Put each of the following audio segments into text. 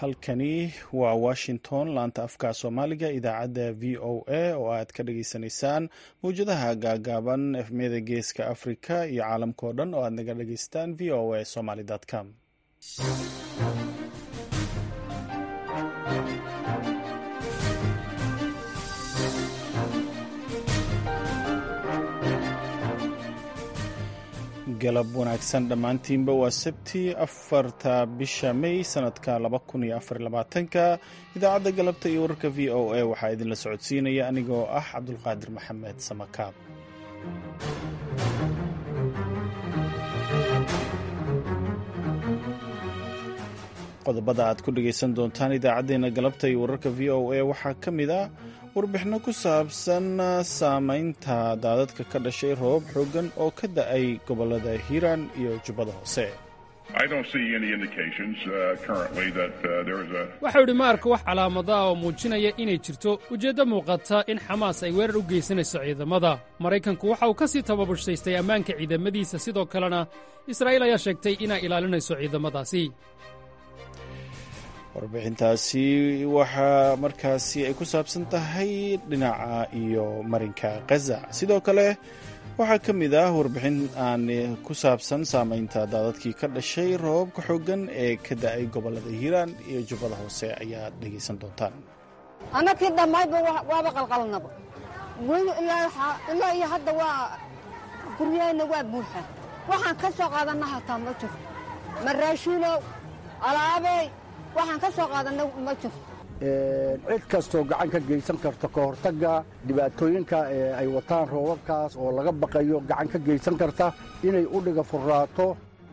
halkani waa washington laanta afka soomaaliga idaacadda v o a oo aad ka dhageysanaysaan mawjadaha gaagaaban efmiyada geeska africa iyo caalamka oo dhan oo aad naga dhageystaan v o a somaly com galab wanaagsan dhammaantiinba waa sabti afarta bisha may sanadka laba kun iyo afar labaatanka idaacadda galabta iyo wararka v o a waxaa idinla socodsiinaya anigoo ah cabdulqaadir maxamed samakaab qodobada aad ku dhegaysan doontaan idaacaddeenna galabta iyo wararka v o a waxaa ka mid ah warbixinno ku saabsan saamaynta daadadka ka dhashay roobab xooggan oo ka da-ay gobollada hiiraan iyo jubbada hoose waxau idhi ma arko wax calaamada ah oo muujinaya inay jirto ujeeddo muuqata in xamaas ay weerar u geysanayso ciidamada maraykanku waxa uu ka sii tababurshaystay ammaanka ciidamadiisa sidoo kalena israa'iil ayaa sheegtay inay ilaalinayso ciidamadaasi warbixintaasi waxaa markaasi ay ku saabsan tahay dhinaca iyo marinka khaza sidoo kale waxaa ka mid ah warbixin aan ku saabsan saamaynta daadadkii ka dhashay roobabka xooggan ee ka da-ay gobollada hiiraan iyo jubbada hoose ayaad dhegaysan doontaan annakii dhammayba waaba qalqalnaba weli ilaa iyo hadda waa guryaheenna waa buuxa waxaan ka soo qaadanna hataa ma jiro maraashiilow alaabey waxaan ka soo qaadanna ma jirto cid kastoo gacan ka geysan karta ka hortagga dhibaatooyinka ay wataan roobabkaas oo laga baqayo gacan ka geysan karta inay u dhiga furraato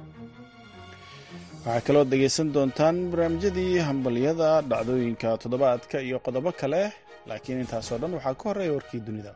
waxaa kaloo dhegaysan doontaan barnaamijyadii hambalyada dhacdooyinka toddobaadka iyo qodobo kale laakiin intaasoo dhan waxaa ka horreeya warkii dunida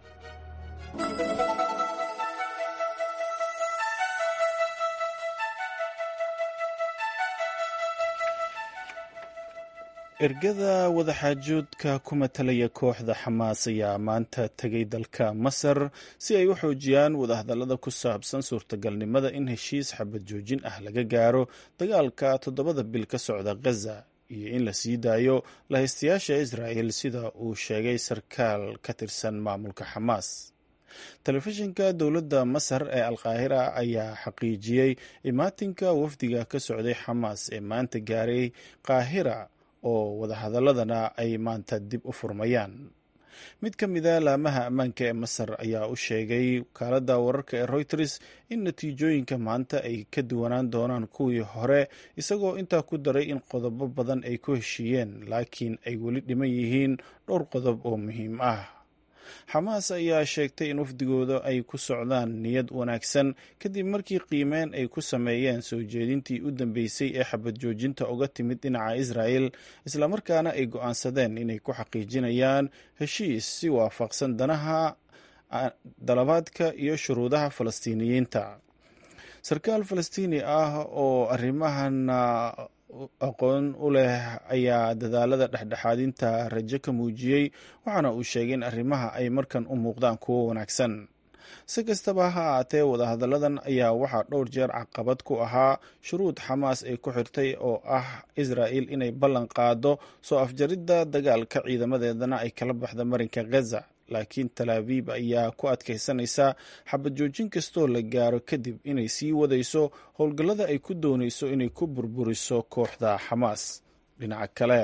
ergada wadaxaajoodka ku matalaya kooxda xamaas ayaa maanta tegay dalka masar si ay u xoojiyaan wadahadallada ku saabsan suurtagalnimada in heshiis xabad joojin ah laga gaaro dagaalka toddobada bil ka socda khaza iyo in la sii daayo lahaystayaasha israa'el sida uu sheegay sarkaal ka tirsan maamulka xamaas telefishinka dowladda masar ee alkaahira ayaa xaqiijiyey imaatinka wafdiga ka socday xamaas ee maanta gaaray qaahira oo wadahadaladana ay maanta dib u furmayaan mid ka mida laamaha ammaanka ee masar ayaa u sheegay wakaaladda wararka ee reuters in natiijooyinka maanta ay ka duwanaan doonaan kuwii hore isagoo intaa ku daray in qodobo badan ay ku heshiiyeen laakiin ay weli dhiman yihiin dhowr qodob oo muhiim ah xamaas ayaa sheegtay in wafdigooda ay ku socdaan niyad wanaagsan kadib markii qiimeyn ay ku sameeyeen soo jeedintii u dambeysay ee xabad joojinta uga timid dhinaca israa'el islamarkaana ay go'aansadeen inay ku xaqiijinayaan heshiis si waafaqsan danaha dalabaadka iyo shuruudaha falastiiniyiinta sarkaal falastiini ah oo arrimahan aqoon u leh ayaa dadaalada dhexdhexaadinta rajo ka muujiyey waxaana uu sheegay in arrimaha ay markan u muuqdaan kuwo wanaagsan si kastaba ha ahaatee wadahadalladan ayaa waxaa dhowr jeer caqabad ku ahaa shuruud xamaas ay ku xirtay oo ah israa'il inay ballan qaado soo afjaridda dagaalka ciidamadeedana ay kala baxda marinka khaza laakiin talaabiib ayaa ku adkaysanaysa xabad joojin kastoo la gaaro kadib inay sii wadayso howlgallada ay ku doonayso inay ku burburiso kooxda xamaas dhinaca kale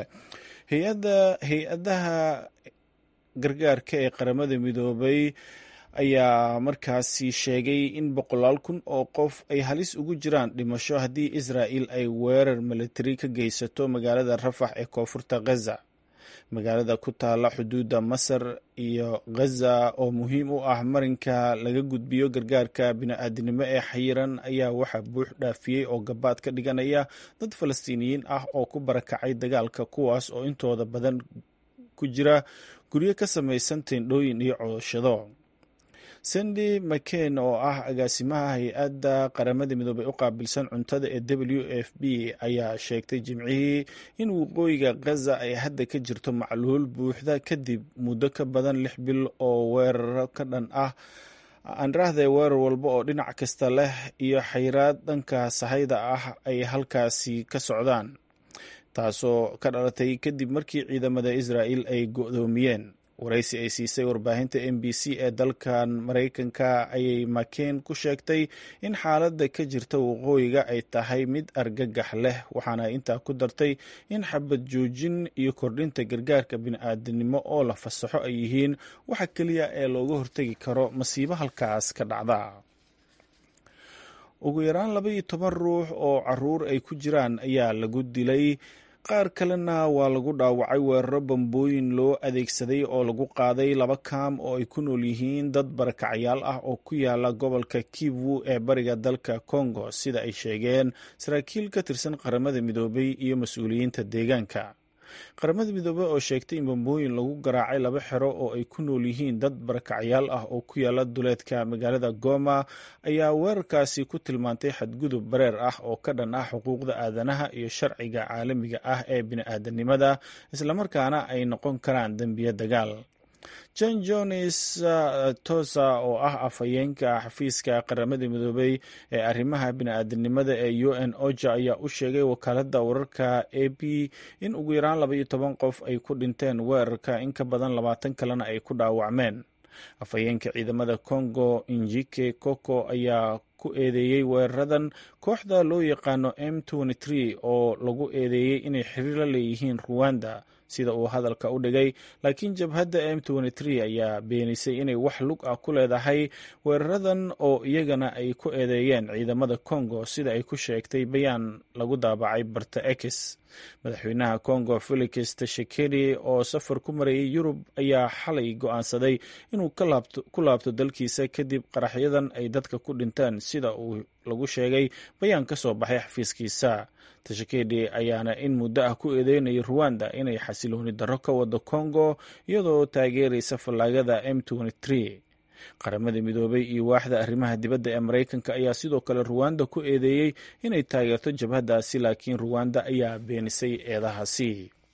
hay-adaha gargaarka ee qaramada midoobay ayaa markaasi sheegay in boqolaal kun oo qof ay halis ugu jiraan dhimasho haddii israa'il ay weerar militari ka geysato magaalada rafax ee koonfurta khaza magaalada ku taala xuduudda masar iyo khaza oo muhiim u ah marinka laga gudbiyo gargaarka bini-aadinimo ee xayiran ayaa waxaa buux dhaafiyey oo gabaad ka dhiganaya dad falastiiniyiin ah oo ku barakacay dagaalka kuwaas oo intooda badan ku jira guryo ka samaysan teendhooyin iyo cooshado sandy mccain oo ah agaasimaha hay-adda qaramada midoobay u qaabilsan cuntada ee w f b ayaa sheegtay jimcihii in waqooyiga khaza ay hadda ka jirto macluul buuxda kadib muddo ka badan lix bil oo weeraro ka dhan ah aanrahde weerar walba oo dhinac kasta leh iyo xayraad dhanka sahayda ah ay halkaasi ka socdaan taasoo ka dhalatay kadib markii ciidamada israa'il ay go'doomiyeen waraysi ay siisay warbaahinta m b c ee dalkan maraykanka ayay makeen ku sheegtay in xaaladda ka jirta waqooyiga ay tahay mid argagax leh waxaana intaa ku dartay in xabad joojin iyo kordhinta gargaarka bini'aadanimo oo la fasaxo ay yihiin waxa keliya ee looga hortegi karo masiibo halkaas ka dhacda ugu yaraan laba iyo toban ruux oo caruur ay ku jiraan ayaa lagu dilay qaar kalena waa lagu dhaawacay weeraro bambooyin loo adeegsaday oo lagu qaaday laba kaam oo ay ku nool yihiin dad barakacyaal ah oo ku yaala gobolka kivu ee bariga dalka congo sida ay sheegeen saraakiil ka tirsan qaramada midoobay iyo mas-uuliyiinta deegaanka qaramada midoobey oo sheegtay in bambooyin lagu garaacay laba xero oo ay ku nool yihiin dad barakacyaal ah oo ku yaala duleedka magaalada goma ayaa weerarkaasi ku tilmaantay xadgudub bareer ah oo ka dhan ah xuquuqda aadanaha iyo sharciga caalamiga ah ee bini'aadanimada islamarkaana ay noqon karaan dembiyo dagaal john jones tosa oo ah afhayeenka xafiiska qaramada midoobey ee arrimaha bini'aadanimada ee u n oja ayaa u sheegay wakaaladda wararka a b in ugu yaraan laba iyo toban qof ay ku dhinteen weerarka in ka badan labaatan kalena ay ku dhaawacmeen afhayeenka ciidamada congo injike koko ayaa ku eedeeyey weeraradan kooxda loo yaqaano m oo lagu eedeeyey inay xiriir la leeyihiin ruwanda sida uu hadalka u dhigay laakiin jabhadda m ayaa beenisay inay wax lug ah ku leedahay weeraradan oo iyagana ay ku eedeeyeen ciidamada congo sida ay ku sheegtay bayaan lagu daabacay barta ex madaxweynaha congo felix tashekedi oo safar ku marayay yurub ayaa xalay go-aansaday inuu ku laabto dalkiisa kadib qaraxyadan ay dadka ku dhinteen sida uu lagu sheegay bayaan ka soo baxay xafiiskiisa tashekedi ayaana in muddo ah ku eedeynayay ruwanda inay xasilooni darro ka wado congo iyadoo taageeraysa fallaagada m qaramada midoobay iyo waaxda arrimaha dibadda ee maraykanka ayaa sidoo kale ruwanda ku eedeeyey inay taageerto jabhaddaasi laakiin ruwanda ayaa beenisay eedahaasi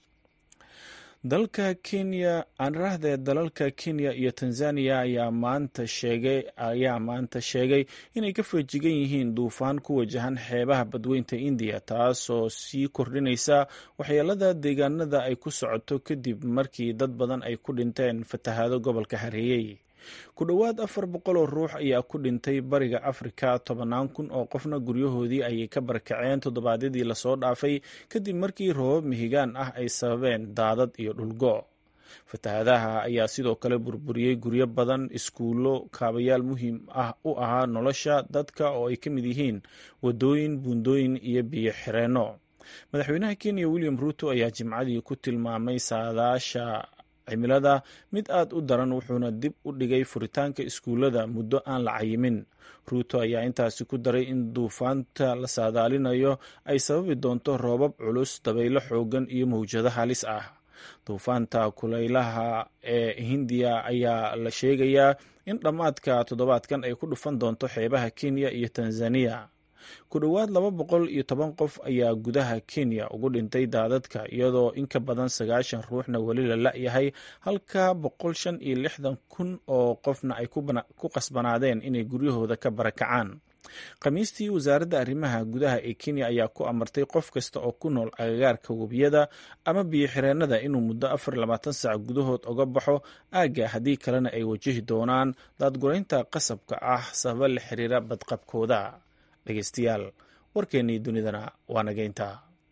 dalka kenya aanrahde dalalka kenya iyo tanzaniya ayaa maanta sheegay ayaa maanta sheegay inay ka feejigan yihiin duufaan ku wajahan xeebaha badweynta indiya taasoo sii kordhinaysa waxyeelada deegaanada ay ku socoto kadib markii dad badan ay ku dhinteen fatahaado gobolka hareeyey ku dhowaad afar boqol oo ruux ayaa ku dhintay bariga afrika tobannaan kun oo qofna guryahoodii ayay ka barakaceen toddobaadyadii lasoo dhaafay kadib markii roobab mihigaan ah ay sababeen daadad iyo dhulgo fatahaadaha ayaa sidoo kale burburiyey guryo badan iskuullo kaabayaal muhiim ah u ahaa nolosha dadka oo ay ka mid yihiin wadooyin buundooyin iyo biyo xireenno madaxweynaha kenya william ruuto ayaa jimcadii ku tilmaamay saadaasha cimilada mid aad u daran wuxuuna dib u dhigay furitaanka iskuullada muddo aan la cayimin ruuto ayaa intaasi ku daray in duufaanta la saadaalinayo ay sababi doonto roobab culus dabaylo xoogan iyo mawjado halis ah duufaanta kulaylaha ee hindiya ayaa la sheegayaa in dhammaadka toddobaadkan ay ku dhufan doonto xeebaha kenya iyo tanzaniya ku dhowaad laba boqol iyo toban qof ayaa gudaha kenya ugu dhintay daadadka iyadoo in ka badan sagaashan ruuxna weli la la-yahay halka boqol shan iyo lixdan kun oo qofna ay ku qasbanaadeen inay guryahooda ka barakacaan khamiistii wasaaradda arrimaha gudaha ee kenya ayaa ku amartay qof kasta oo ku nool agagaarka webiyada ama biyo xireennada inuu muddo afar labaatan saac gudahood oga baxo aagga haddii kalena ay wajahi doonaan daadguraynta qasabka ah sababa la xiriira badqabkooda dhegeystayaal warkeennii dunidana waa nageynta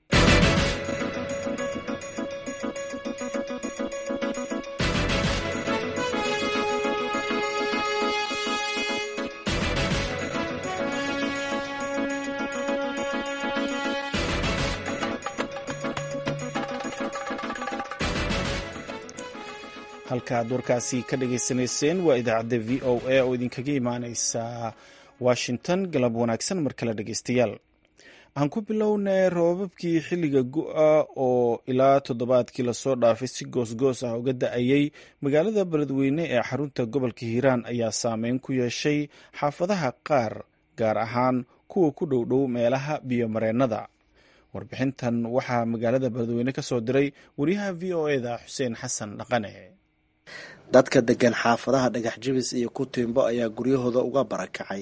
halkaad warkaasi ka dhageysanayseen waa idaacadda v o a oo idinkaga imaaneysa washington galab wanaagsan mar kale dhegeystayaal aan ku bilownay roobabkii xilliga gu-a oo ilaa toddobaadkii lasoo dhaafay si goosgoos ah uga da-ayey magaalada beledweyne ee xarunta gobolka hiiraan ayaa saameyn ku yeeshay xaafadaha qaar gaar ahaan kuwa ku dhowdhow meelaha biyomareennada warbixintan waxaa magaalada beledweyne ka soo diray wariyaha v o eda xuseen xasan dhaqane dadka degan xaafadaha dhagax jibis iyo kutimbo ayaa guryahooda uga barakacay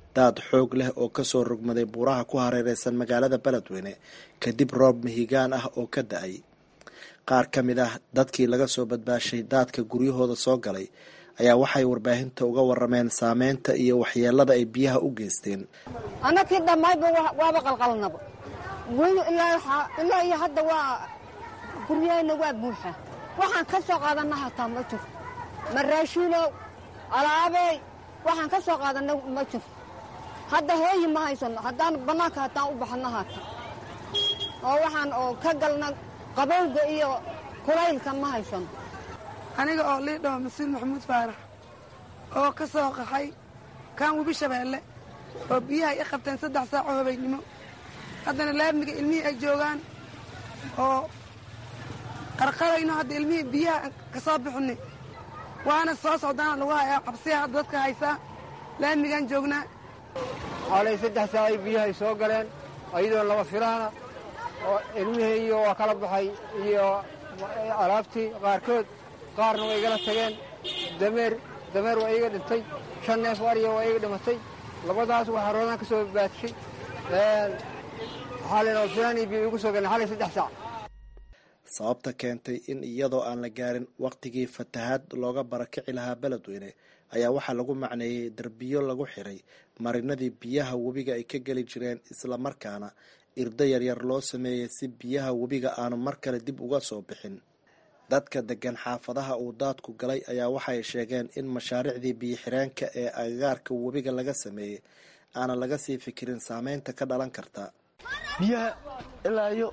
daad xoog leh oo kasoo rogmaday buuraha ku hareereysan magaalada beledweyne kadib roob mihigaan ah oo ka da-ay qaar ka mid ah dadkii laga soo badbaashay daadka guryahooda soo galay ayaa waxay warbaahinta uga warameen saameynta iyo waxyeelada ay biyaha u geysteen annakii dhammayba waaba qalqalnaba weli ilaa iyo hadda waa guryahayna waa buuxa waxaan ka soo qaadanna hataa ma jiro maraashiinow alaabey waxaan ka soo qaadanna ma jiro hadda hooyi ma haysanno haddaan bannaanka hataan u baxanno haata oo waxaan oo ka galna qabowga iyo kulaylka ma haysanno aniga oo liidhaho masiid maxamuud faarax oo ka soo qaxay kaan webi shabeelle oo biyaha i qabteen saddex saacoo habeennimo haddana laamiga ilmihii ay joogaan oo qarqarayno hadda ilmihii biyaha ka soo bixinay waana soo socdaana lagu hayaa cabsiya hadda dadka haysaa laamigaan joognaa xaalay saddex saacay biyahay soo galeen ayadoo laba filaana oo ilmihii iyo waa kala baxay iyo alaabtii qaarkood qaarna way igala tageen dameer dameer waa iiga dhintay shan neef ariya waa iiga dhimatay labadaas waxaa roodaan ka soo baadshay xaalay laba filaan iyo biyo igu soo galeen xalay saddex saac sababta keentay in iyadoo aan la gaarin waqtigii fatahaad looga barakici lahaa beledweyne ayaa waxaa lagu macneeyey derbiyo lagu xiray marinadii biyaha webiga ay ka geli jireen islamarkaana irdo yaryar loo sameeyey si biyaha webiga aanu mar kale dib uga soo bixin dadka degan xaafadaha uu daadku galay ayaa waxay sheegeen in mashaariicdii biyo-xireenka ee agagaarka webiga laga sameeyey aanan laga sii fikirin saameynta ka dhalan karta biyaha ilaa iyo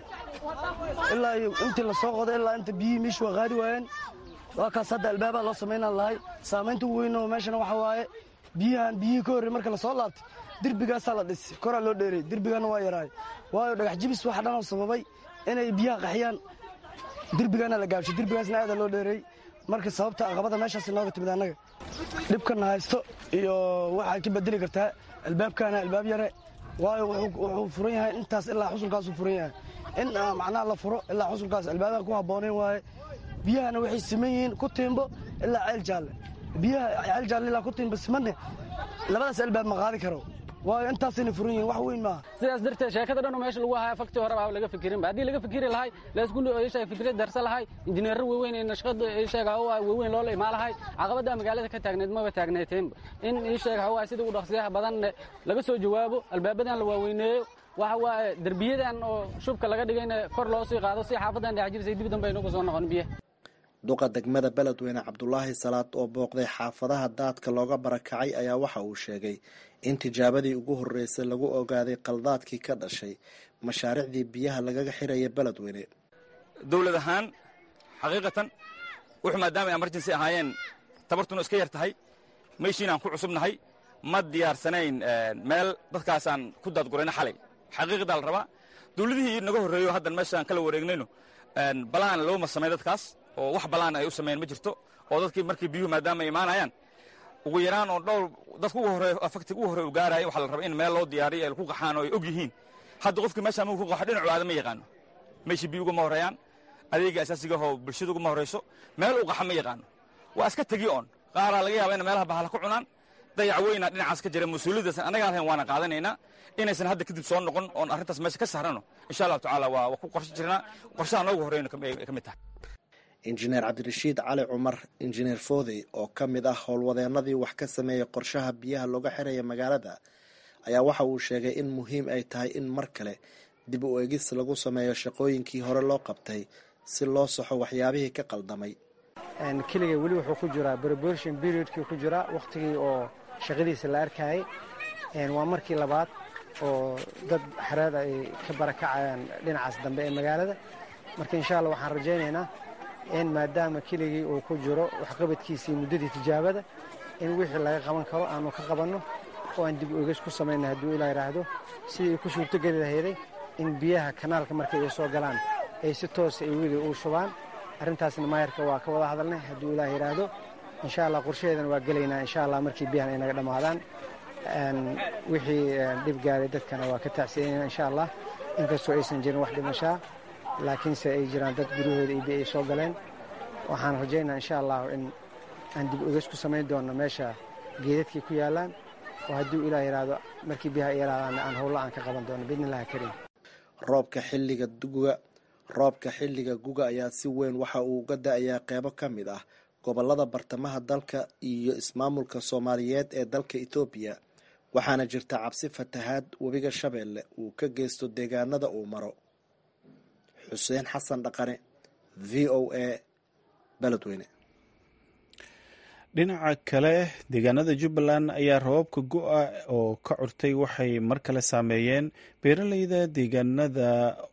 ilaa iyo intii lasoo qoday ilaa inta biyihii meeshu waa qaadi waayeen waa kaas hadda albaabaa loo samaynaan lahay saamaynta ugu weyn oo meeshana waxaa waaye biyahan biyihii ka horrey marka lasoo laabtay derbigaasaa la dhisay koraa loo dheeray derbigaana waa yaraay waayo dhagax jibis waxa dhan oo sababay inay biyaha qaxiyaan derbigaana la gaabshay derbigaasna aada loo dheeray marka sababta aqabada meeshaas inooga timid annaga dhibkana haysto iyo waxaad ka bedeli kartaa albaabkaana albaab yare waayo wuxuu furan yahay intaas ilaa xusulkaasuu furan yahay in macnaha la furo ilaa xusulkaas albaabaha ku habboonayn waaye biyahana waxay siman yihiin ku tiimbo ilaa ceel jaalle biyaha ceel jaalle ilaa ku tiimbo simanne labadaas albaab ma qaadi karo waayo intaasayna furan yihiin wax weyn maaha sidaas darteed sheekada dhan oo meesha lagu haya faktii hore baa laga fikirinba haddii laga fikiri lahay laysku fikrad darsa lahay injineero waaweyn ee nashqada isheega hawa waaweyn loola imaa lahay caqabadda magaalada ka taagneed maba taagneeteenba in isheega hawa sida ugu dhaqsiyaha badan laga soo jawaabo albaabadan la waaweyneeyo waxa waaye derbiyadan oo shubka laga dhigayna kor loo sii qaado si xaafadan dhex jirisay dib dambe aynugu soo noqon biyaha duqa degmada beledweyne cabdulaahi salaad oo booqday xaafadaha daadka looga barakacay ayaa waxa uu sheegay in tijaabadii ugu horreysay lagu ogaaday qaldaadkii ka dhashay mashaariicdii biyaha lagaga xiraya beledweyne dowlad ahaan xaqiiqatan wuxuu maadaama ay emergency ahaayeen tabartuna iska yar tahay meeshiinaan ku cusubnahay ma diyaarsanayn meel dadkaasaan ku daadgurayna xalay xaqiiqdaa la rabaa dowladihii naga horreeyo haddan meeshaan kala wareegnayno balaan looma samay dadkaas oo wax balaan ay u sameeyeen ma jirto oo dadkii markii biyuhu maadaama ay imaanayaan ugu yaraan oo dhowr dadka ugu horreeyo afaktiga ugu horreeyo u gaaraya waxaa la rabaa in meel loo diyaariyo ay ku qaxaan oo ay og yihiin hadda qofkii meeshaan muu ku qaxo dhinacu aada ma yaqaano meeshii biyu ugama horreeyaan adeega asaasiga oo bulshada ugama horreyso meel u qaxa ma yaqaano waa iska tegi oon qaaraa laga yaaba in meelaha bahala ku cunaan dayac weyna dhinacaas ka jira mas-uuliyaddaas annagaa lahayn waana qaadanaynaa inaysan hadda kadib soo noqon oon arrintaas meesha ka sahrano insha allahu tacaala waa ku qorshe jirnaa qorshaha noogu horreyna ka mid tahay injineer cabdirashiid cali cumar injineer foodey oo ka mid ah howlwadeenadii wax ka sameeyey qorshaha biyaha looga xiraya magaalada ayaa waxa uu sheegay in muhiim ay tahay in mar kale dib u eegis lagu sameeyo shaqooyinkii hore loo qabtay si loo saxo waxyaabihii ka qaldamay keliga weli wuxuu ku jiraa preparation periodkii ku jiraa wakhtigii oo shaqadiisa la arkayay waa markii labaad oo dad xareeda ay ka barakacayaan dhinacaas dambe ee magaalada marka insha allah waxaan rajaynaynaa in maadaama keligii uu ku jiro waxqabadkiisii muddadii tijaabada in wixii laga qaban karo aanu ka qabanno oo aan dib ogeys ku samayna hadduu ilaa yidhaahdo sidii ku suurtogeli lahayday in biyaha kanaalka markay ay soo galaan ay si toosa ay weli uu shubaan arrintaasna maayarka waa ka wada hadalnay hadduu ilaah yidhaahdo insha allah qorshaheedana waa gelaynaa insha allah markii biyahan ay naga dhammaadaan wixii dhib gaaray dadkana waa ka tacsiyanayna insha allah inkastoo aysan jirin wax dhimashaa laakiinse ay jiraan dad guryahooda iyo biyo ay soo galeen waxaan rajaynaa insha allahu in aan dib ogeys ku samayn doonno meesha geedadkii ku yaallaan oo hadduu ilaah yidhaahdo markii biyaha ay yaraadaan aan howlo aan ka qaban doono biidnillahi kariim roobka xilliga guga roobka xilliga guga ayaa si weyn waxa uu uga da-ayaa qeybo ka mid ah gobolada bartamaha dalka iyo ismaamulka soomaaliyeed ee dalka ethoobiya waxaana jirta cabsi fatahaad webiga shabeelle uu ka geysto deegaanada uu maro xuseen xasan dhaqane v o a beledweyne dhinaca kale deegaanada jubbaland ayaa roobabka go-a oo ka curtay waxay mar kale saameeyeen beeraleyda deegaanada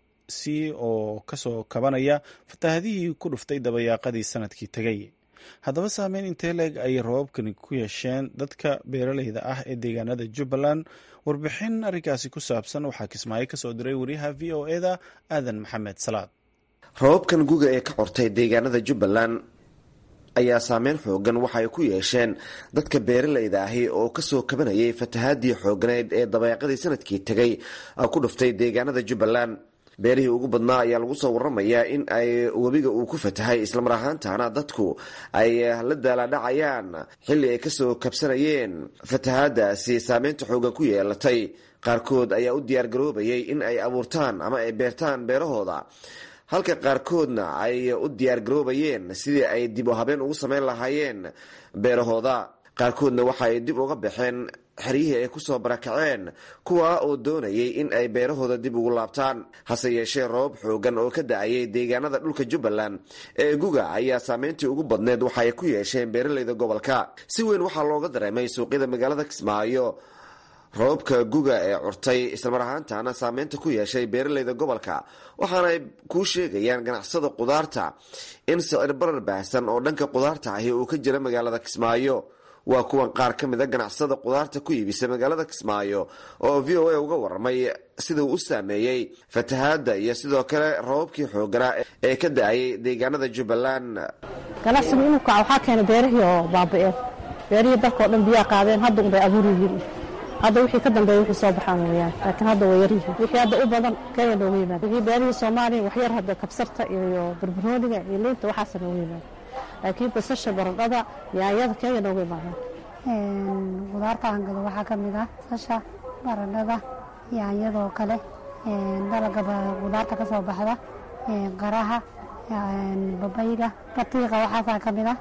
si oo kasoo kabanaya fatahaadihii ku dhuftay dabayaaqadii sanadkii tegay haddaba saameyn intee leeg ayay roobabkani ku yeesheen dadka beeraleyda ah ee deegaanada jubbaland warbixin arrinkaasi ku saabsan waxaa kismaayo kasoo diray wariyaha v o eda aadan maxamed salaad roobabkan guga ee ka cortay deegaanada jubbaland ayaa saameyn xoogan waxa ay ku yeesheen dadka beeraleyda ahi oo kasoo kabanayay fatahaadii xooganayd ee dabeeqadii sanadkii tegay ku dhuftay deegaanada jubbaland beerihii ugu badnaa ayaa lagu soo waramayaa in ay webiga uu ku fatahay islamar ahaantaana dadku ay la daalaadhacayaan xilli ay kasoo kabsanayeen fatahaadaasi saameynta xoogan ku yeelatay qaarkood ayaa u diyaargaroobayay in ay abuurtaan ama ay beertaan beerahooda halka qaarkoodna ay u diyaargaroobayeen sidii ay dib u habeen ugu sameyn lahaayeen beerahooda qaarkoodna waxa ay dib uga baxeen xeryihii ay kusoo barakaceen kuwa oo doonayay in ay beerahooda dib ugu laabtaan hase yeeshee roobab xoogan oo ka da-ayay deegaanada dhulka jubbaland ee guga ayaa saameyntii ugu badneed waxa ay ku yeesheen beeraleyda gobolka si weyn waxaa looga dareemay suuqyada magaalada kismaayo roobabka guga ee curtay islamar ahaantaana saameynta ku yeeshay beeraleyda gobolka waxaana ay kuu sheegayaan ganacsada qudaarta in sicir barar baahsan oo dhanka qudaarta ahi uu ka jira magaalada kismaayo waa kuwan qaar ka mida ganacsada qudaarta ku iibisa magaalada kismaayo oo v o a uga waramay sida uu u saameeyey fatahaada iyo sidoo kale roobabkii xooganaa ee ka da-ayay deegaanada jubbaland ganacsigu inuu kaco waxaa keena beerihii oo baaba-een beerihii dalka oo dhan biyaa qaadeen hadda unbay abuur yihiin hadda wixii ka dambeeya wixii soo baxaan weyaan laakiin hadda way yaryihiin wixii hadda u badan kenya nooga yimaada wixii beerihii soomaaliya waxyar hadda kabsarta iyo barbarooniga iyo liinta waxaasa nooga yimaada laakiin basasha baradhada yaanyada kenya nooga imaadaan qudaarta aan gado waxaa ka mid ah basasha baradhada yaanyadoo kale dalaga qudaarta ka soo baxda qaraha babayga batiiqa waxaasaa ka mid ah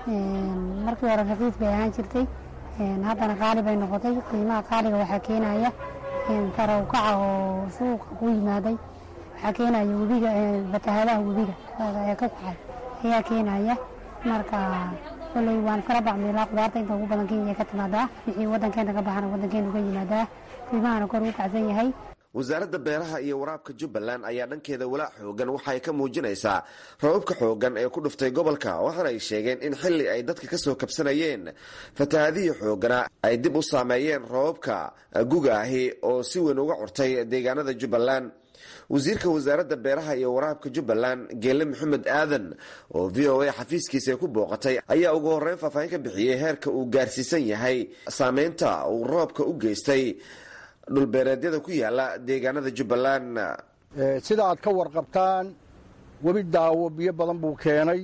markii hore raqiis bay ahaan jirtay haddana qaali bay noqotay qiimaha qaaliga waxaa keenaya tarow kaca oo suuqa ku yimaaday waxaa keenaya webiga fatahaadaha webiga ee ka kacay ayaa keenaya marka koley waan kala bacmiilaa qudaarta inta ugu badan kenya ka timaadaa wixii wadankeena ka baxana wadankeenu ka yimaadaa qiimahana kor ugu kacsan yahay wasaaradda beeraha iyo waraabka jubbaland ayaa dhankeeda walaac xoogan waxa ay ka muujinaysaa roobabka xoogan ee ku dhuftay gobolka waxaana ay sheegeen in xilli ay dadka kasoo kabsanayeen fatahaadihii xoogana ay dib u saameeyeen roobabka guga ahi oo si weyn uga curtay deegaanada jubbaland wasiirka wasaaradda beeraha iyo waraabka jubbaland geele maxamed aadan oo v o a xafiiskiisa ay ku booqatay ayaa ugu horreyn faahfaahin ka bixiyey heerka uu gaarsiisan yahay saameynta uu roobka u geystay dhulbeereedyada ku yaala deegaanada jubbaland sida aad ka warqabtaan webi daawo biyo badan buu keenay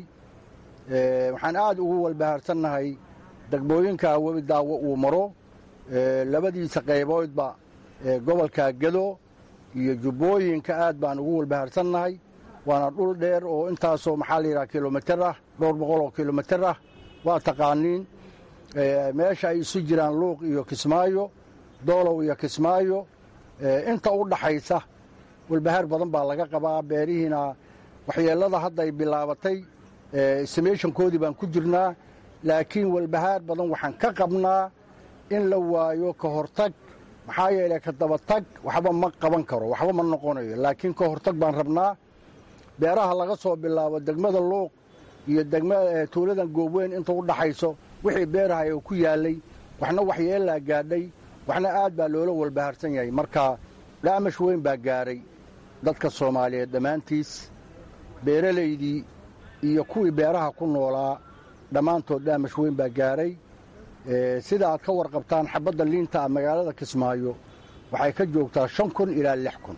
waxaan aad ugu walbahaarsannahay degmooyinka webi daawo uu maro labadiisa qayboodba gobolka gedo iyo jubbooyinka aad baan ugu walbahaarsannahay waana dhul dheer oo intaasoo maxaa la yidhaha kilomitir ah dhowr boqol oo kilomitir ah waa taqaaniin meesha ay isu jiraan luuq iyo kismaayo doolow iyo kismaayo inta u dhaxaysa walbahaar badan baa laga qabaa beerihiina waxyeellada hadda ay bilaabatay samayshankoodii baan ku jirnaa laakiin walbahaar badan waxaan ka qabnaa in la waayo ka hortag maxaa yeelay ka dabatag waxba ma qaban karo waxba ma noqonayo laakiin ka hortag baan rabnaa beeraha laga soo bilaabo degmada luuq iyo degmada tuuladan goobweyn inta u dhaxayso wixii beerahay oo ku yaallay waxna waxyeellaa gaadhay waxna aad baa loola walbahaarsan yahay marka dhaamash weyn baa gaaray dadka soomaaliyeed dhammaantiis beeralaydii iyo kuwii beeraha ku noolaa dhammaantood dhaamash weyn baa gaaray sida aad ka warqabtaan xabadda liinta ah magaalada kismaayo waxay ka joogtaa shan kun ilaa lix kun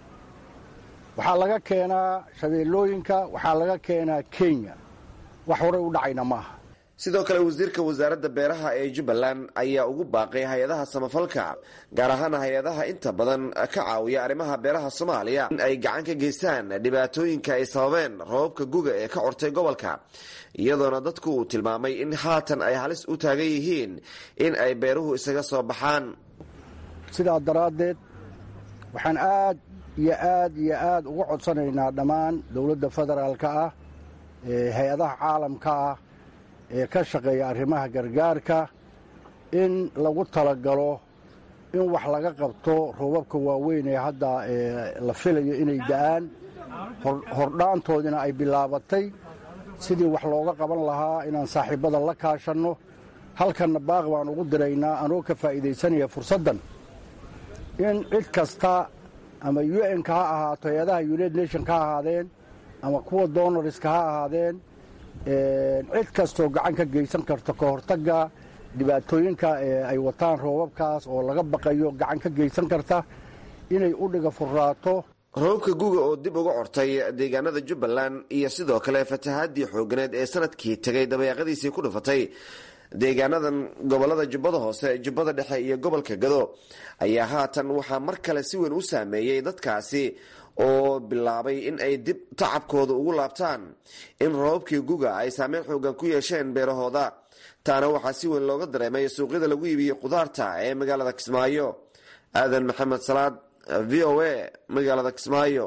waxaa laga keenaa shabeellooyinka waxaa laga keenaa kenya wax horey u dhacayna maaha sidoo kale wasiirka wasaaradda beeraha ee jubbaland ayaa ugu baaqay hay-adaha samafalka gaar ahaan hay-adaha inta badan ka caawiya arrimaha beeraha soomaaliya in ay gacan ka geystaan dhibaatooyinka ay sababeen roobabka guga ee ka cortay gobolka iyadoona dadku uu tilmaamay in haatan ay halis u taagan yihiin in ay beeruhu isaga soo baxaan sidaa daraaddeed waxaan aad iyo aad iyo aad uga codsanaynaa dhammaan dowladda federaalka ah ee hay-adaha caalamka ah ee ka shaqeeya arrimaha gargaarka in lagu talagalo in wax laga qabto roobabka waaweyn ee hadda la filayo inay da'aan hordhaantoodina ay bilaabatay sidii wax looga qaban lahaa inaan saaxiibbada la kaashanno halkanna baaq baan ugu diraynaa anoo ka faa'iidaysanaya fursaddan in cid kasta ama u n-ka ha ahaato hay-adaha united nation ka ahaadeen ama kuwa donorska ha ahaadeen cid kastoo gacan ka geysan karto ka hortagga dhibaatooyinka ay wataan roobabkaas oo laga baqayo gacan ka geysan karta inay u dhiga furraato roobabka guga oo dib uga cortay deegaanada jubbaland iyo sidoo kale fatahaadii xooganeed ee sanadkii tegay dabayaaqadiisii ku dhufatay deegaanadan gobolada jubbada hoose jubbada dhexe iyo gobolka gado ayaa haatan waxaa mar kale si weyn u saameeyey dadkaasi oo bilaabay in ay dib tacabkooda ugu laabtaan in roobabkii guga ay saameyn xoogan ku yeesheen beerahooda taana waxaa si weyn looga dareemay suuqyada lagu iibiyey khudaarta ee magaalada kismaayo aadan maxamed salaad v o a magaalada kismaayo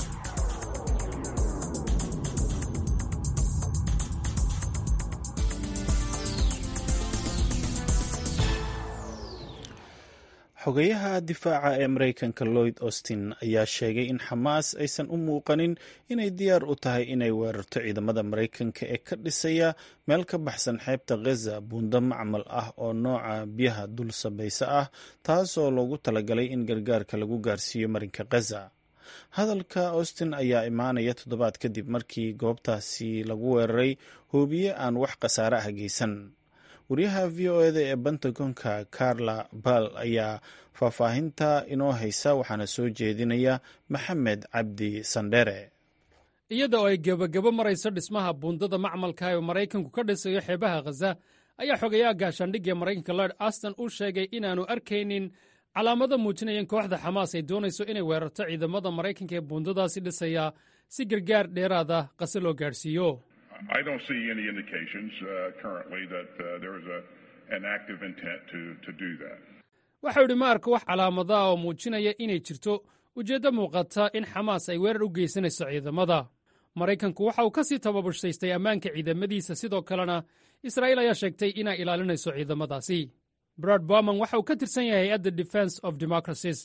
xogayaha difaaca ee maraykanka lloyd austin ayaa sheegay in xamaas aysan u muuqanin inay diyaar u tahay inay weerarto ciidamada maraykanka ee ka dhisaya meel ka baxsan xeebta khaza buundo macmal ah oo nooca biyaha dul sabaysa ah taasoo loogu talagalay in gargaarka lagu gaarsiiyo marinka khaza hadalka austin ayaa imaanaya toddobaad kadib markii goobtaasi lagu weeraray hoobiye aan wax khasaare ah geysan wariyaha v o eda ee pentagonka carla bal ayaa faahfaahinta inoo haysa waxaana soo jeedinaya maxamed cabdi sandhere iyada oo ay gebagabo marayso dhismaha buundada macmalka ee maraykanku ka dhisayo xeebaha khaza ayaa xogayaha gaashaandhigga ee maraykanka lord aston uu sheegay inaannu arkaynin calaamado muujinaya in kooxda xamaas ay doonayso inay weerarto ciidamada maraykanka ee buundadaasi dhisaya si gargaar dheeraada qase loo gaadhsiiyo I don't see any indications uh, currently that uh, there is a, an active intent to, to do that. waxau idhi ma arko wax calaamadaah oo muujinaya inay jirto ujeeddo muuqata in xamaas ay weerar u geysanayso ciidamada maraykanku waxa uu ka sii tababarsaystay ammaanka ciidamadiisa sidoo kalena israa'iil ayaa sheegtay inay ilaalinayso ciidamadaasi brad borman waxa uu ka tirsan yahay hay-adda defense of democracies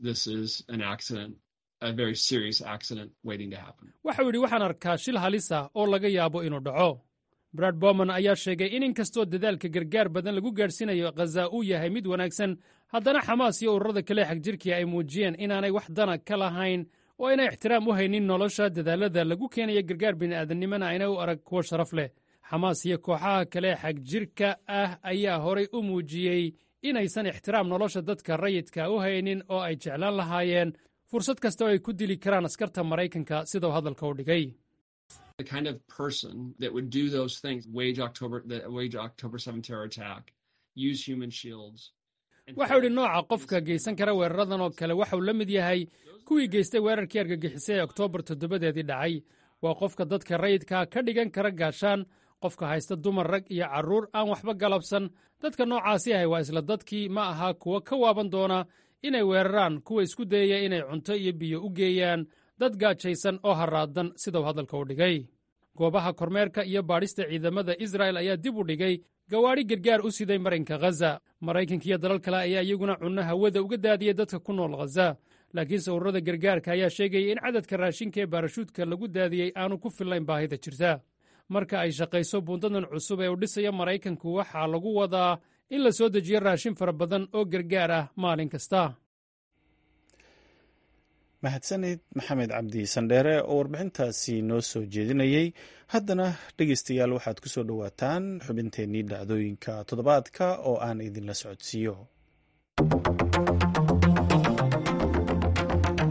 waxau yidhi waxaan arkaa shil halis ah oo laga yaabo inuu dhaco brad borman ayaa sheegay in inkastoo dadaalka gargaar badan lagu gaadhsiinayo khaza uu yahay mid wanaagsan haddana xamaas iyo ururada kale xagjirkii ay muujiyeen inaanay wax dana ka lahayn oo aynay ixtiraam u haynin nolosha dadaalada lagu keenayo gargaar bini'aadamnimona ayna u arag kuwo sharaf leh xamaas iyo kooxaha kale xagjirka ah ayaa horay u muujiyey inaysan ixtiraam nolosha dadka rayidka u haynin oo ay jeclaan lahaayeen fursad kasta oo ay ku dili karaan askarta maraykanka sidau hadalka u dhigay waxau idhi nooca qofka geysan kara weeraradan oo kale waxau la mid yahay kuwii geystay weerarkii argagixisay ee oktoobar toddobadeedii dhacay waa qofka dadka rayidkaa ka dhigan kara gaashaan qofka haysta dumar rag iyo carruur aan waxba galabsan dadka noocaasi ahay waa isla dadkii ma aha kuwa ka waaban doona inay weeraraan kuwa isku dayaya inay cunto iyo biyo u geeyaan dad gaajaysan oo haraadan sidau hadalka u dhigay goobaha kormeerka iyo baadhista ciidamada israa'el ayaa dib u dhigay gawaadhi gargaar u siday marinka khaza maraykanka iyo dalal kale ayaa iyaguna cunno hawada uga daadiyay dadka ku nool khaza laakiinse ururada gargaarka ayaa sheegaya in cadadka raashinka ee baarashuudka lagu daadiyey aanu ku fillayn baahida jirta marka ay shaqayso buundadan cusub ee uu dhisayo maraykanku waxaa lagu wadaa in la soo dejiyo raashin fara badan oo gargaar ah maalin kasta mahadsanid maxamed cabdi sandheere oo warbixintaasi noo soo jeedinayey haddana dhegeystayaal waxaad ku soo dhowaataan xubinteennii dhacdooyinka toddobaadka oo aan idinla socodsiiyo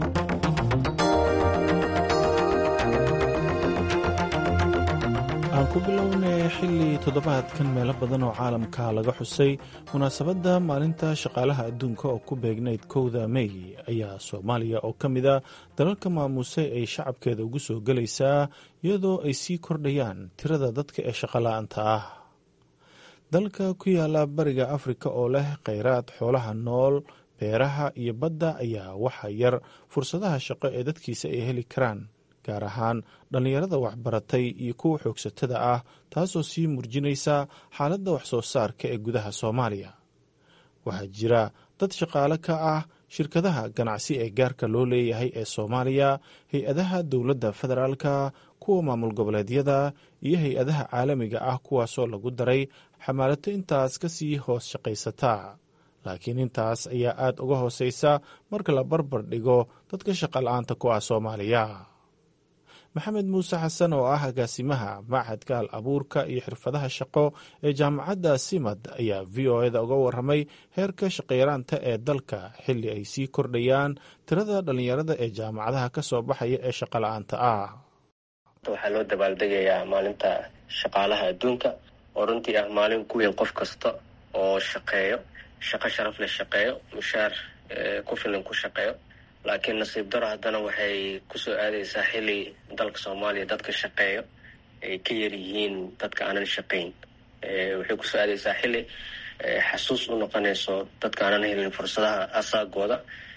aan ku bilownay xilli toddobaadkan meelo badan oo caalamka laga xusay munaasabadda maalinta shaqaalaha adduunka oo ku beegnayd kowda mey ayaa soomaaliya oo ka mid a dalalka maamusay ay shacabkeeda ugu soo gelaysaa iyadoo ay sii kordhayaan tirada dadka ee shaqola'aanta ah dalka ku yaala bariga afrika oo leh kheyraad xoolaha nool beeraha iyo badda ayaa waxa yar fursadaha shaqo ee dadkiisa ay heli karaan gaar ahaan dhallinyarada waxbaratay iyo kuwa xoogsatada ah taasoo sii murjinaysa xaaladda wax soo saarka ee gudaha soomaaliya waxaa jira dad shaqaale ka ah shirkadaha ganacsi ee gaarka loo leeyahay ee soomaaliya hay-adaha dowladda federaalka kuwa maamul goboleedyada iyo hay-adaha caalamiga ah kuwaasoo lagu daray xamaalato intaas ka sii hoos shaqaysata laakiin intaas ayaa aad uga hooseysa marka la barbar dhigo dadka shaqala-aanta ku ah soomaaliya maxamed muuse xasan oo ah agaasimaha machadka al abuurka iyo xirfadaha shaqo ee jaamacadda simad ayaa v o eda uga waramay heerka shaqayaraanta ee dalka xilli ay sii kordhayaan tirada dhallinyarada ee jaamacadaha ka soo baxaya ee shaqala-aanta ah waxaa loo dabaaldegayaa maalinta shaqaalaha adduunka oo runtii ah maalin ku weyn qof kasta oo shaqeeyo shaqo sharaf leh shaqeeyo mushaar ku filan ku shaqeeyo laakiin nasiib daro haddana waxay kusoo aadaysaa xili dalka soomaaliya dadka shaqeeyo ay ka yar yihiin dadka aanan shaqayn waxay kusoo aadaysaa xili xasuus u noqonayso dadka aanan helin fursadaha asaagooda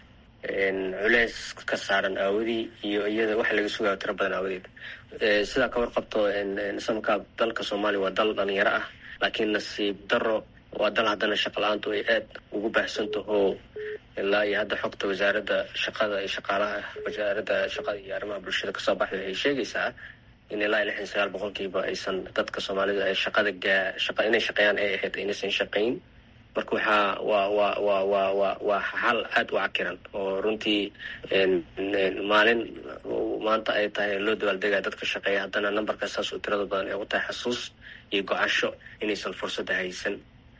culeys ka saaran aawadii iyo iyada waxa laga sugayo tiro badan aawadeed sidaa ka warqabto samka dalka soomaaliya waa dal dhalinyaro ah laakiin nasiib daro waa dal haddana shaqa la-aantu ay aad ugu baahsantaho ilaa iyo hadda xogta wasaaradda shaqada iyo shaqaalaha wasaaradda shaqada iyo arrimaha bulshada kasoo baxday waxay sheegaysaa in ilaa iyo lixdan sagaal boqolkiiba aysan dadka soomaalida ay shaqada gaa shaqa inay shaqeeyaan ay ahayd inaysan shaqayn marka waxaa waa waa waa waa waa waa xal aada u cakiran oo runtii maalin maanta ay tahay loo dabaaldegaya dadka shaqeeya haddana numberka saas oo tirada badan ay u tahay xasuus iyo go-asho inaysan fursadda haysan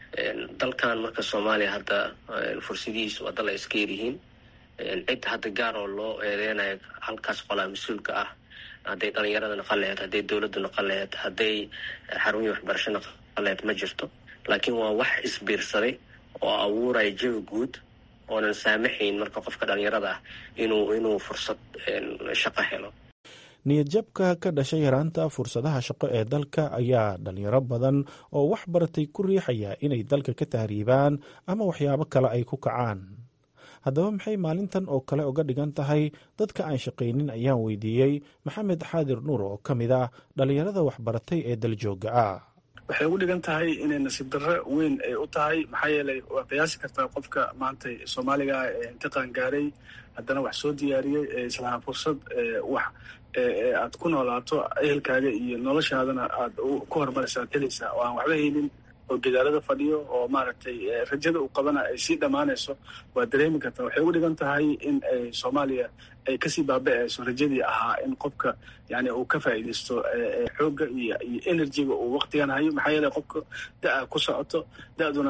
dalkan marka soomaaliya hadda fursadihiisu waa dal ay iska yaryihiin cid hadda gaar oo loo eedeynayo halkaas qolaa mas-uulka ah hadday dhalinyarada noqon laheyd hadday dowladda noqon laheyd hadday xarumihii waxbarasho noqon laheyd ma jirto laakiin waa wax isbiirsaday oo abuuraya jawi guud oonan saamaxayn marka qofka dhalinyarada ah inuu inuu fursad shaqo helo niyadjabka ka dhashay yaraanta fursadaha shaqo ee dalka ayaa dhalinyaro badan oo wax baratay ku riixaya inay dalka ka tahriibaan ama waxyaabo kale ay ku kacaan haddaba maxay maalintan oo kale uga dhigan tahay dadka aan shaqaynin ayaan weydiiyey maxamed xaadir nuur oo ka mid ah dhalinyarada waxbaratay ee daljooga ah waxay ugu dhigan tahay inay nasiib darro weyn ay u tahay maxaa yeelay waa qiyaasi kartaa qofka maanta soomaaliga ah ee intiqaan gaaray haddana wax soo diyaariyey ee islahaa fursad wax aad ku noolaato ehelkaaga iyo noloshaadana aad ku horumaraysa ad helaysaa oo aan waxba haynin oo gadaalada fadhiyo oo maaragtay rajada uu qabana ay sii dhammaanayso waa dareemi kartaa waxay ugu dhigan tahay in ay soomaaliya ay kasii baaba-ayso rajadii ahaa in qofka yani uu ka faa'iidaysto xoogga iyo iyo energyga uu waktigan hayo maxaa yeeley qofka da-a ku socoto da-duna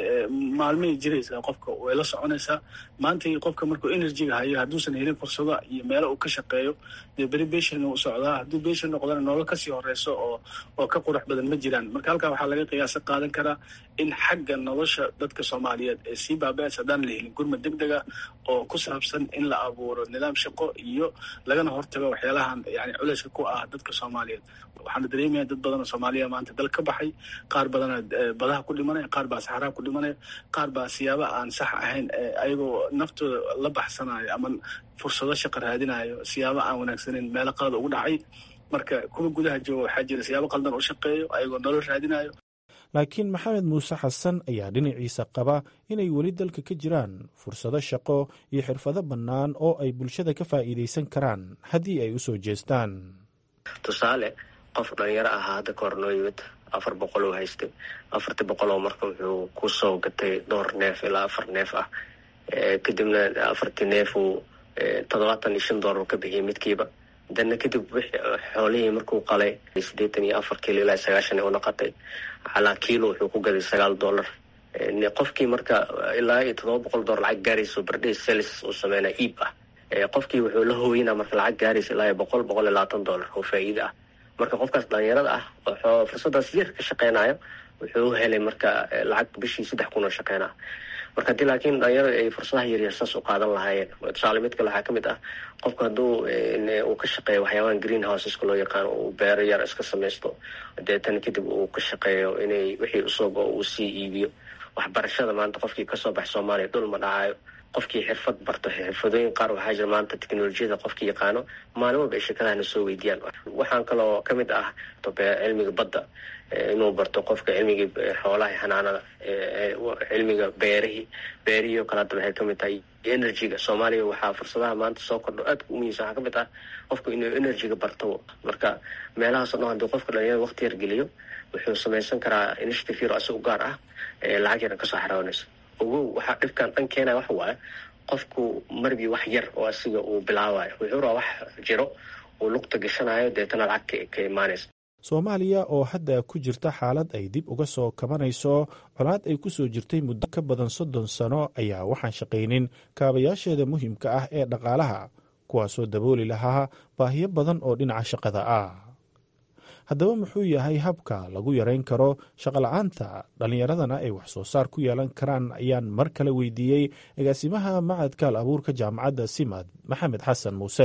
maalmay jiraysaa qofka way la soconaysaa maantay qofka markuu energyga hayo hadduusan helin fursado iyo meelo uu ka shaqeeyo dee beri beshin u socdaa hadduu beshin noqdana nolol kasii horeyso oo oo ka qurux badan ma jiraan marka halkaa waxaa laga qiyaasa qaadan karaa in xagga nolosha dadka soomaaliyeed ee sii baaba-aysa haddaan la helin gurmad deg dega oo ku saabsan in la abuuro nidaam shaqo iyo lagana hortago waxyaalahan yani culeyska ku ah dadka soomaaliyeed waxaana dareemaya dad badan oo soomaaliya maanta dal ka baxay qaar badana badaha ku dhimanaya qaar baa saxaraha ku dhimanaya qaar baa siyaaba aan sax ahayn ayagoo naftooda la baxsanayo ama fursado shaqa raadinayo siyaaba aan wanaagsaneyn meelo qalada ugu dhacay marka kuwa gudaha jooga waxaa jira siyaabo qaldan u shaqeeyo ayagoo nolol raadinayo laakiin maxamed muuse xasan ayaa dhinaciisa qaba inay weli dalka ka jiraan fursado shaqo iyo xirfado bannaan oo ay bulshada ka faa'iidaysan karaan haddii ay u soo jeestaan tusaale qof dhalinyaro ahaa hadda ka hor noo yimid afar boqol oo haystay afartii boqol oo marka wuxuu ku soo gatay dhowr neef ilaa afar neef ah kadibna afartii neef uu toddobaatan iyo shan doolar ka bixiyay midkiiba dana kadib xoolihii markuu qalay siddeetan iyo afar kiilo ilaa sagaashan u noqotay calaa kiilo wuxuu ku gaday sagaal dollar qofkii marka ilaa iyo toddoba boqol dollar lacag gaarayso bardhay sales uu sameynaa iib ah qofkii wuxuu la hooyinaa marka lacag gaaraysa ilaa iyo boqol boqol iyo labaatan dollar oo faa'iida ah marka qofkaas dhalinyarada ah wuxuu fursadaas yar ka shaqeynayo wuxuu helay marka lacag bishii saddex kun oo shaqeynaa marka haddii laakiin dhalinyarada ay fursadaha yaryar saas u qaadan lahaayeen tusaale mid kale waxaa kamid ah qofka hadduu uu ka shaqeeyo waxyaabahan green houseska loo yaqaano uu beero yar iska samaysto deetan kadib uu ka shaqeeyo inay wixii usoo go uu sii iibiyo waxbarashada maanta qofkii kasoo bax soomaaliya dhul ma dhacayo qofkii xirfad barto xirfadooyin qaar waxaa jira maanta teknolojiyada qofkii yaqaano maalin walba ay shirkadahana soo weydiiyaan waxaan kaloo kamid ah cilmiga badda inuu barto qofka cilmigii xoolaha xanaanada cilmiga beerihii beerihii oo kale hadda waxay kamid tahay energyga soomaaliya waxaa fursadaha maanta soo kordho aadka u muhiimsan waxaa kamid ah qofka inuu energyga barto marka meelahaas o dhan hadii qofka dhalinyarada waqti yar geliyo wuxuu samaysan karaa initiative yar isagu gaar ah lacag yaran kasoo xarawanayso ogow waxaa dhibkan dhan keenaya waxa waaye qofku marbii wax yar oo asiga uu bilaabayo wuxuu rabaa wax jiro uu luqta gashanayo deetana lacag ka imaanaysa soomaaliya oo hadda ku jirta xaalad ay dib uga soo kabanayso colaad ay ku soo jirtay muddo ka badan soddon sano ayaa waxaan shaqaynin kaabayaasheeda muhiimka ah ee dhaqaalaha kuwaasoo dabooli lahaa baahiyo badan oo dhinaca shaqada ah haddaba muxuu yahay habka lagu yarayn karo shaqola'aanta dhallinyaradana ay wax soo saar ku yeelan karaan ayaan mar kale weydiiyey agaasimaha macadka al abuurka jaamacadda simad maxamed xasan muuse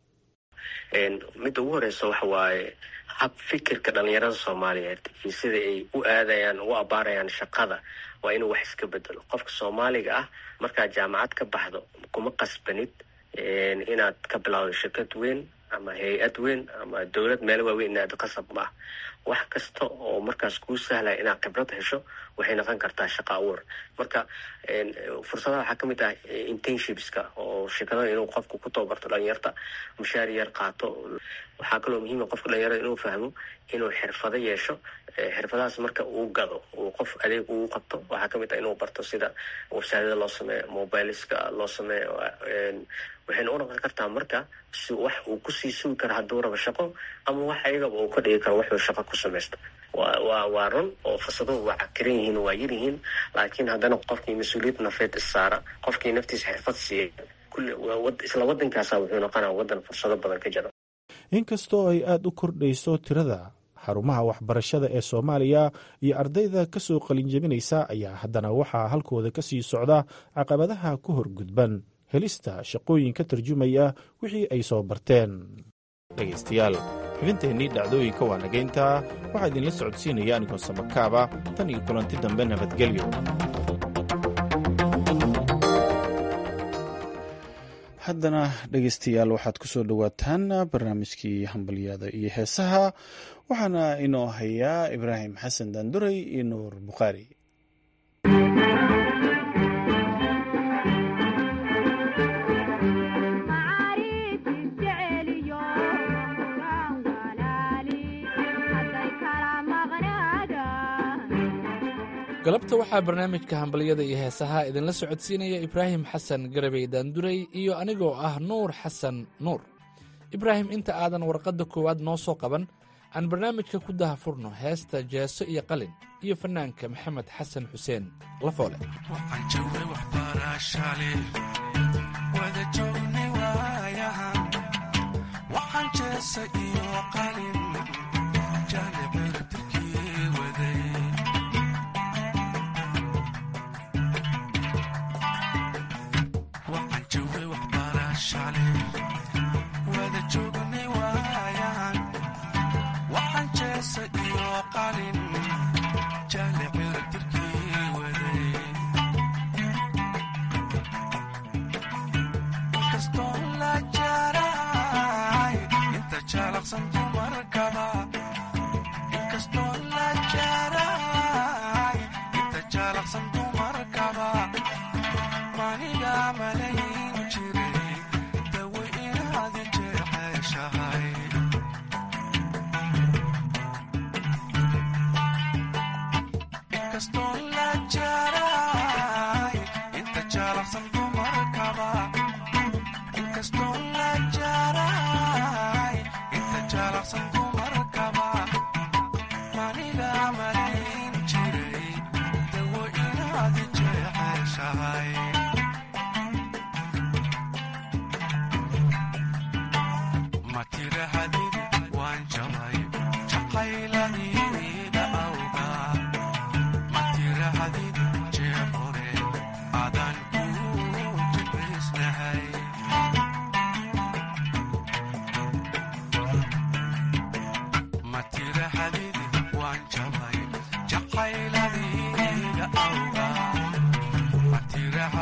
midda ugu horeysa waxa waaye hab fikirka dhalinyarada soomaaliyeed iyo sida ay u aadayaan u abaarayaan shaqada waa inuu wax iska bedelo qofka soomaaliga ah markaad jaamacad ka baxdo kuma qasbanid inaad ka bilowdo shirkad weyn ama hay-ad weyn ama dowlad meel waaweyn inaad qasab maah wax kasta oo markaas kuu sahlaya inaad khibrad hesho waxay noqon kartaa shaqa abuur marka fursadaha waxaa kamid ah internshipska oo shirkadada inuu qofku ku tababarto dhalinyarta mushaar yar qaato waxaa kaloo muhiima qofka dhalinyarada inuu fahmo inuu xirfado yeesho xirfadahaas marka uu gado uu qof adeeg uu qabto waxaa kamid ah inuu barto sida websaadada loo sameeyo mobileska loo sameeyo waxayna u noqon kartaa marka si wax uu kusii sugi karo hadduu rabo shaqo ama wax ayagaba uu ka dhigi karo wuxuu shaqo ku samaysto wa waa waa run oo fursaduhu waa cakiran yihiin waa yar yihiin laakiin haddana qofkii mas-uuliyad nafeed issaara qofkii naftiisa xirfad siiya kulli isla waddankaasa wuxuu noqonaa waddan fursado badan ka jira inkastoo ay aada u kordhayso tirada xarumaha waxbarashada ee soomaaliya iyo ardayda ka soo qalinjabinaysa ayaa haddana waxaa halkooda ka sii socda caqabadaha ku horgudban helista shaqooyin ka tarjumaya wixii ay soo barteen dhegaystayaal xubinteennii dhacdooyinka waa nagaynta waxaa idinla socodsiinaya anigoo samakaaba tan iyo kulanti dambe nabadgelyo haddana dhegaystayaal waxaad ku soo dhowaataan barnaamijkii hambalyada iyo heesaha waxaana inoo hayaa ibraahim xasan daanduray iyo nuur bukhaari galabta waxaa barnaamijka hambalyada iyo heesaha idinla socodsiinaya ibraahim xasan garabey daanduray iyo anigoo ah nuur xasan nuur ibraahim inta aadan warqadda koowaad noo soo qaban aan barnaamijka ku dahafurno heesta jeeso iyo qalin iyo fannaanka maxamed xasan xuseen lafoole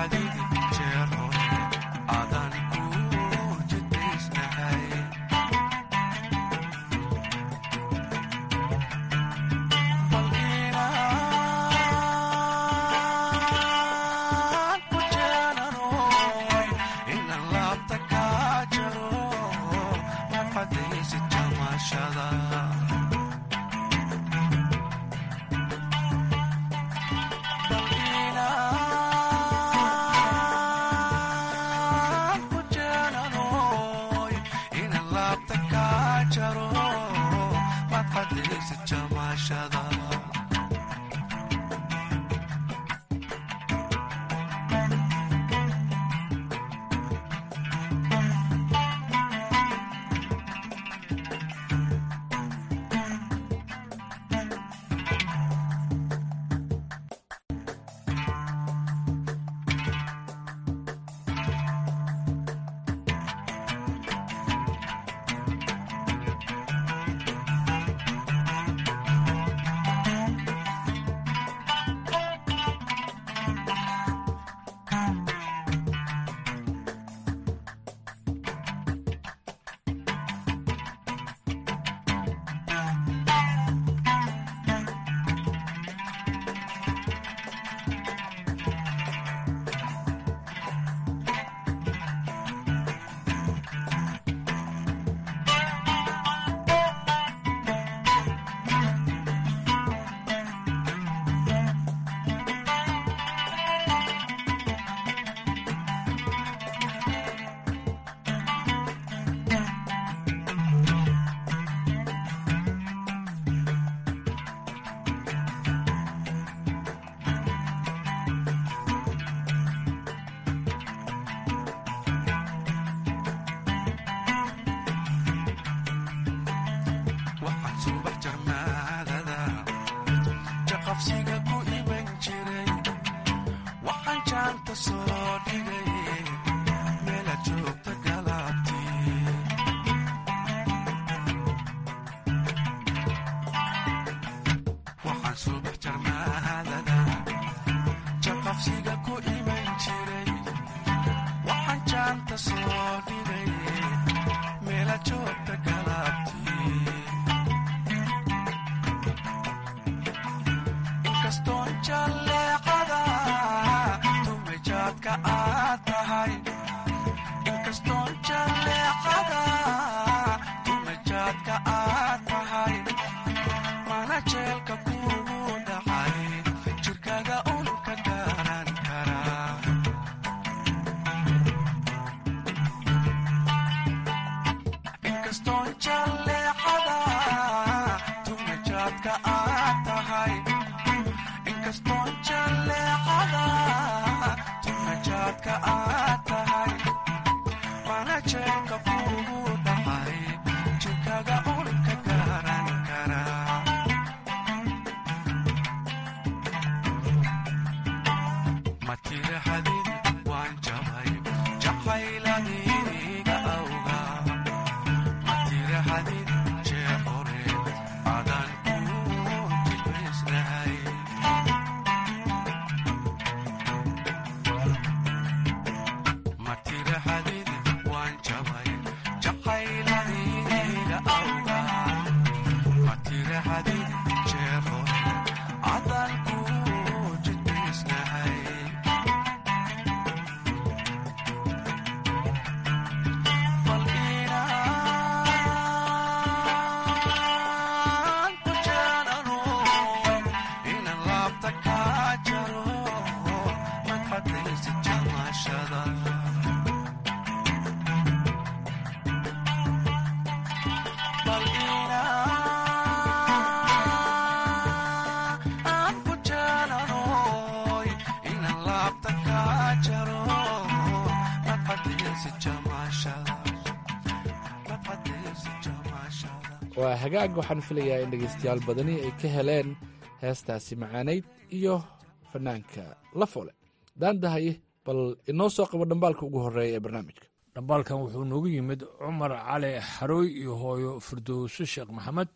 waa hagaag waxaan filayaa in dhegaystayaal badani ay ka heleen heestaasi macaanayd iyo fanaanka lafole daandahaye bal inoo soo qabo dhambaalka ugu horeeya ee barnaamijka dhambaalkan wuxuu noogu yimid cumar cali xarooy iyo hooyo firdowso sheekh maxamed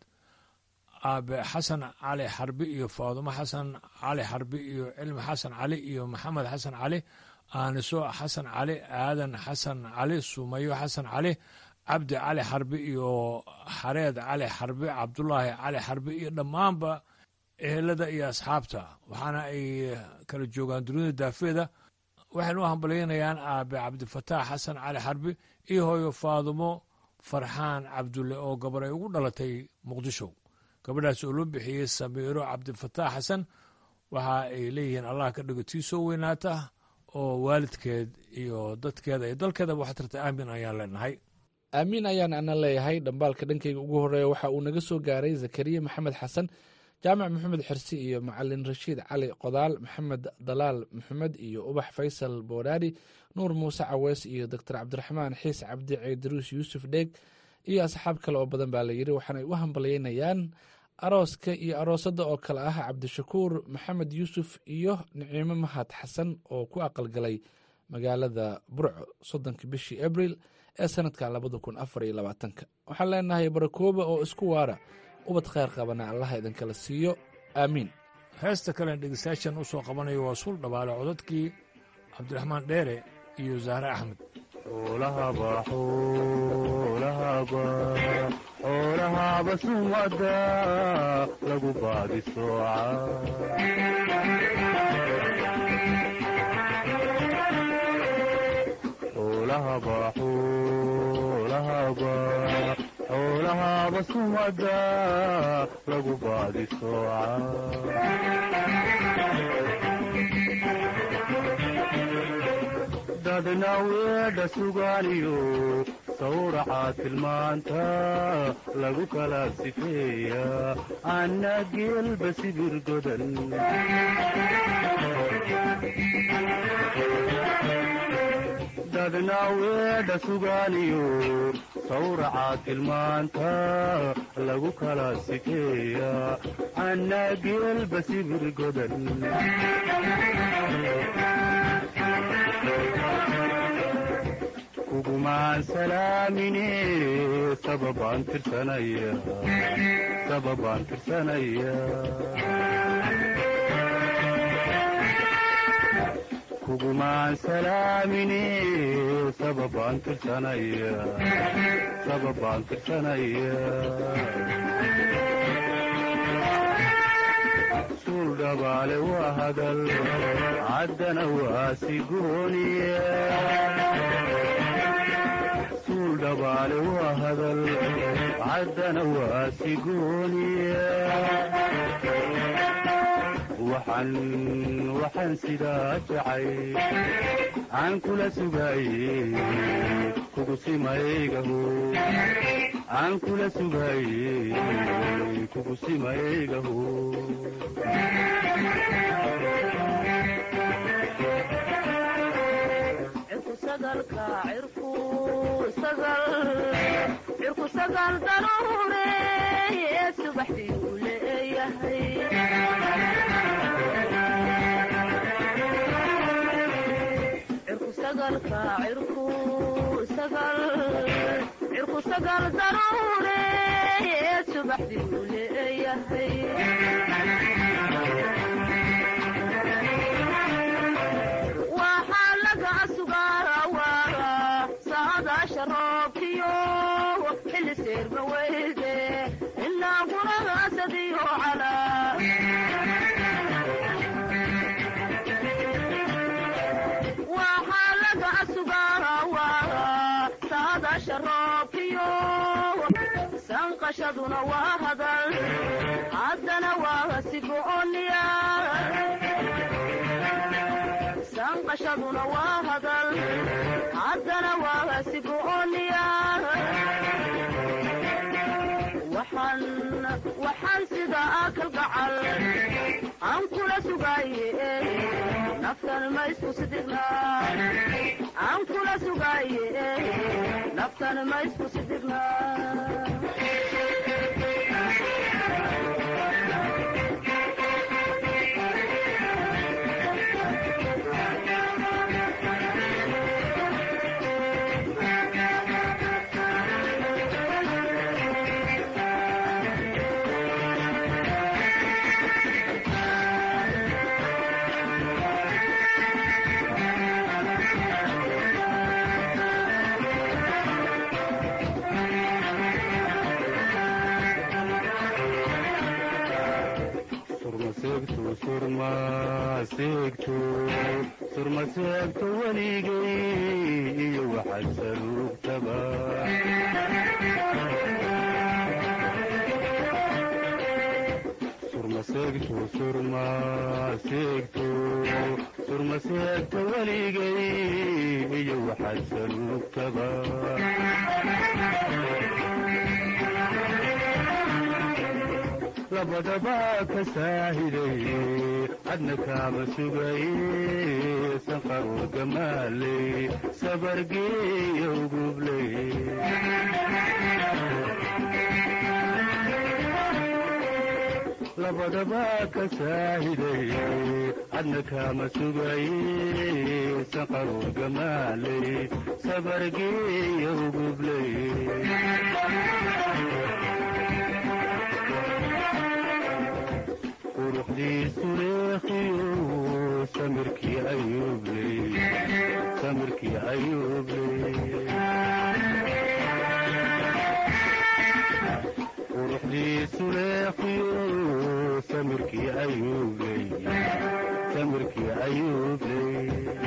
aabe xasan cali xarbi iyo faadumo xasan cali xarbi iyo cilmi xasan cali iyo maxamed xasan cali aaniso xasan cali aadan xasan cali sumayo xasan cali cabdi cali xarbi iyo xareed cali xarbi cabdulaahi cali xarbi iyo dhammaanba ehelada iyo asxaabta waxaana ay kala joogaan dunida daafeeda waxayna u hambalyaynayaan aabe cabdifataax xasan cali xarbi iyo hooyo faadumo farxaan cabdulle oo gabar ay ugu dhalatay muqdisho gabadhaas oo loo bixiyey samiiro cabdifataax xasan waxa ay leeyihiin allah ka dhigo tii soo weynaata oo waalidkeed iyo dadkeeda iyo dalkeedaba waxaa tirta aamin ayaan leenahay aamiin ayaan ana leeyahay dhambaalka dhankayga ugu horeeya waxa uu naga soo gaaray zakariya maxamed xasan jaamac maxamed xirsi iyo macalin rashiid cali qodaal maxamed dalaal maxamed iyo ubax faysal boodhaari nuur muuse cawees iyo doctor cabdiraxmaan xiis cabdi ceydaruus yuusuf dheeg iyo asxaab kale oo badan baa layidhi waxaanay u hambalyaynayaan arooska iyo aroosadda oo kale ah cabdishakuur maxamed yuusuf iyo niciimo mahad xasan oo ku aqalgalay magaalada burco soddonka bishii abril ee sanadka labada kun afar iyo labaatanka waxaan leenahay barakooba oo isku waara ubad kheyr qabana allaha idinkala siiyo aamiin heesta kalen dhegeystayaashan u soo qabanayo waa suul dhabaale codadkii cabdiraxmaan dheere iyo zahre axmed xoolahaba sumada lagu baadi xoolahaba sumada lagu baadi dadna weedha sugaaniyo sawraca tilmaanta lagu kala sifeeya anna geelba sibir godan dadna weedha sugaaniyo sawraca tilmaanta lagu kala sifeeya anna geelba sibir godan kugumaan salaamine sababaan tirsanaya sababaan tirsanaya kugumaan salaamine sababaan tirsanaya sababaan tirsanaya suul dhabaale waa hadal caddana waa sigooniya dhabaale waa hadal caddana waa sigooniya waxaan waxaan sidaa jacay aan kula sugaaye kugu simaygaho aan kula sugaaye kugu simaygaho cirku sagal daruure subaxdii uu leeyahay cirku sagal daruure subaxdii uu leeyahay waxaa laga sugaarawaara saadaasha roobkiyo xilli seerma weyde ilaa guragaasadiyo calaa waxaa laga sugaarawaara saadaasha roobkiyo sanqashaduna waa hadal haddana waa sigooniya sanqashaduna waa hadal haddana waa sigooniya waxaan waxaan sida akal gacal aan kula sugaaye naftan ma isku sidigna aan kula sugaaye naftan ma isku sidigna seegto surma seegto surma seegto weligay iyo waxaad saluugtaba surma seegto surma seegto surma seegto weligay iyo waxaad saluugtaba labadaba ka saahiday cadna kaama sugay sanqaroo gamaaley sabargeeyo gubley labadaba ka saahiday cadna kaama sugay sanqaroo gamaaley sabargeeyo gubley quruxdiisu leekhiyo samirkii ayuubley samirkii ayuubley quruxdiisu leekhiyo samirkii ayuubley samirkii ayuubley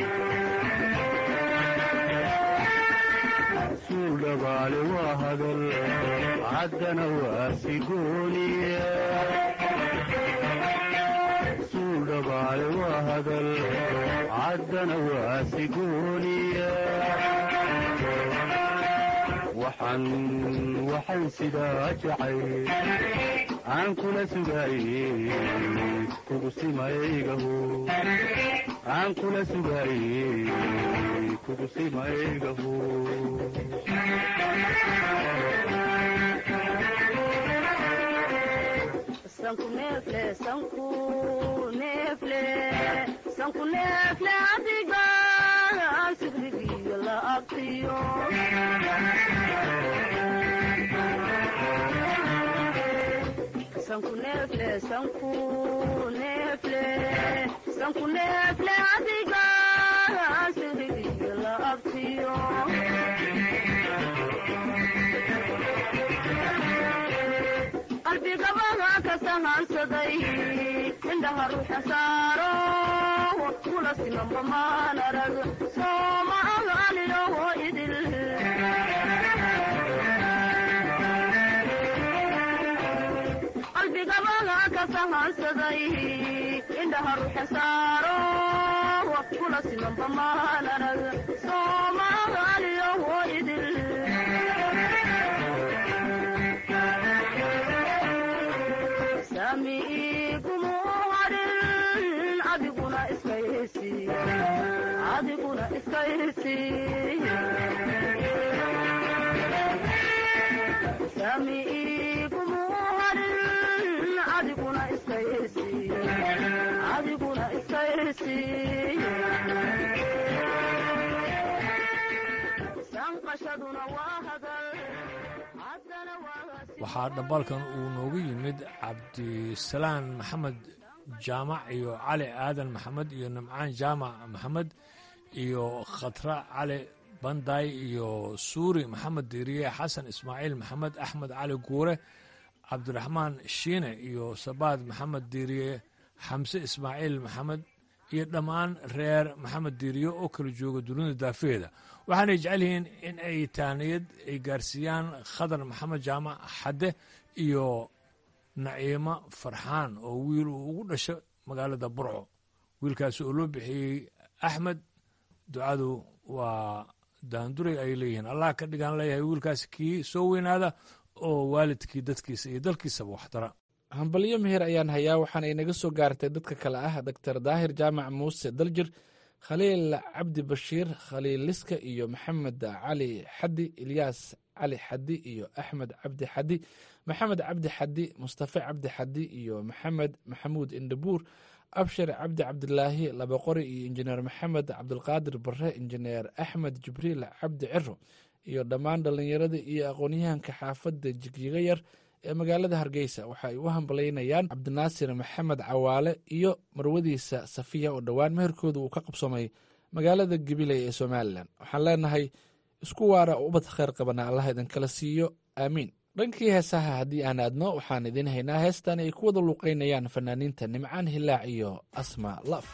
suul dhabaale waa hadal caddana waa sigooniya dhabaale waa hadal caddana waa sigooniya waxaan waxaan sidaa jacay aan kula sugaaye kugu simaygaho aan kula sugaaye kugu simaygaho sanku neefle sanku neefle sanku neefle adiga sigrigiyo la abtiyo sanku neefle sanku neefle sanku neefle adiga sigrigiyo la abtiyo qalbigabaha ka sahansaday indhaha ruuxa saaro kula simanba maan arag sooma aganiyoho idil qalbigabaha ka sahansaday indhaha ruuxa saaro kula simanba maan arag sooma aganiyoho idil adiguna iska hesi sami igumu harin adiguna iska hesi adiguna iska hesi sanqashaduna waa hadal haddana waa waxaa dhambaalkan uu noogu yimid cabdisalaan maxamed jaamac iyo cali aadan maxamed iyo nimcaan jaamac maxamed iyo khatra cali banday iyo suuri maxamed diiriye xasan ismaaciil maxamed axmed cali guure cabdiraxmaan shiine iyo sabaad maxamed diiriye xamse ismaaciil maxamed iyo dhammaan reer maxamed diiriye oo kala jooga dunida daafeeda waxaanay jecel yihiin in ay taaniyad ay gaarsiiyaan khadar maxamed jaamac xadde iyo naciimo farxaan oo wiil uu ugu dhasho magaalada burco wiilkaasi oo loo bixiyey axmed ducadu waa daanduray ay leeyihiin allah ka dhigaan leeyahay wiilkaasi kii soo weynaada oo waalidkii dadkiisa iyo dalkiisaba waxdara hambalyo meher ayaan hayaa waxaana inaga soo gaartay dadka kale ah doctor daahir jaamac muuse daljir khaliil cabdi bashiir khaliil liska iyo maxamed cali xadi ilyaas cali xadi iyo axmed cabdi xadi maxamed cabdi xadi mustafe cabdi xadi iyo maxamed maxamuud indhabuur abshir cabdi cabdilaahi labaqori iyo injineer maxamed cabdulqaadir bare injineer axmed jibriil cabdi ciro iyo dhammaan dhallinyarada iyo aqoonyahanka xaafadda jigjiga yar ee magaalada hargeysa waxa ay u hambalaynayaan cabdinaasir maxamed cawaale iyo marwadiisa safiya oo dhowaan meherkooda uu ka qabsoomay magaalada gabiley ee somalilan waxaan leenahay isku waara ubad kheyr qabana allah idinkala siiyo aamiin dhankii heesaha haddii aan aadno waxaan idiin haynaa heestan ay ku wada luuqaynayaan fanaaniinta nimcaan hilaac iyo asma laf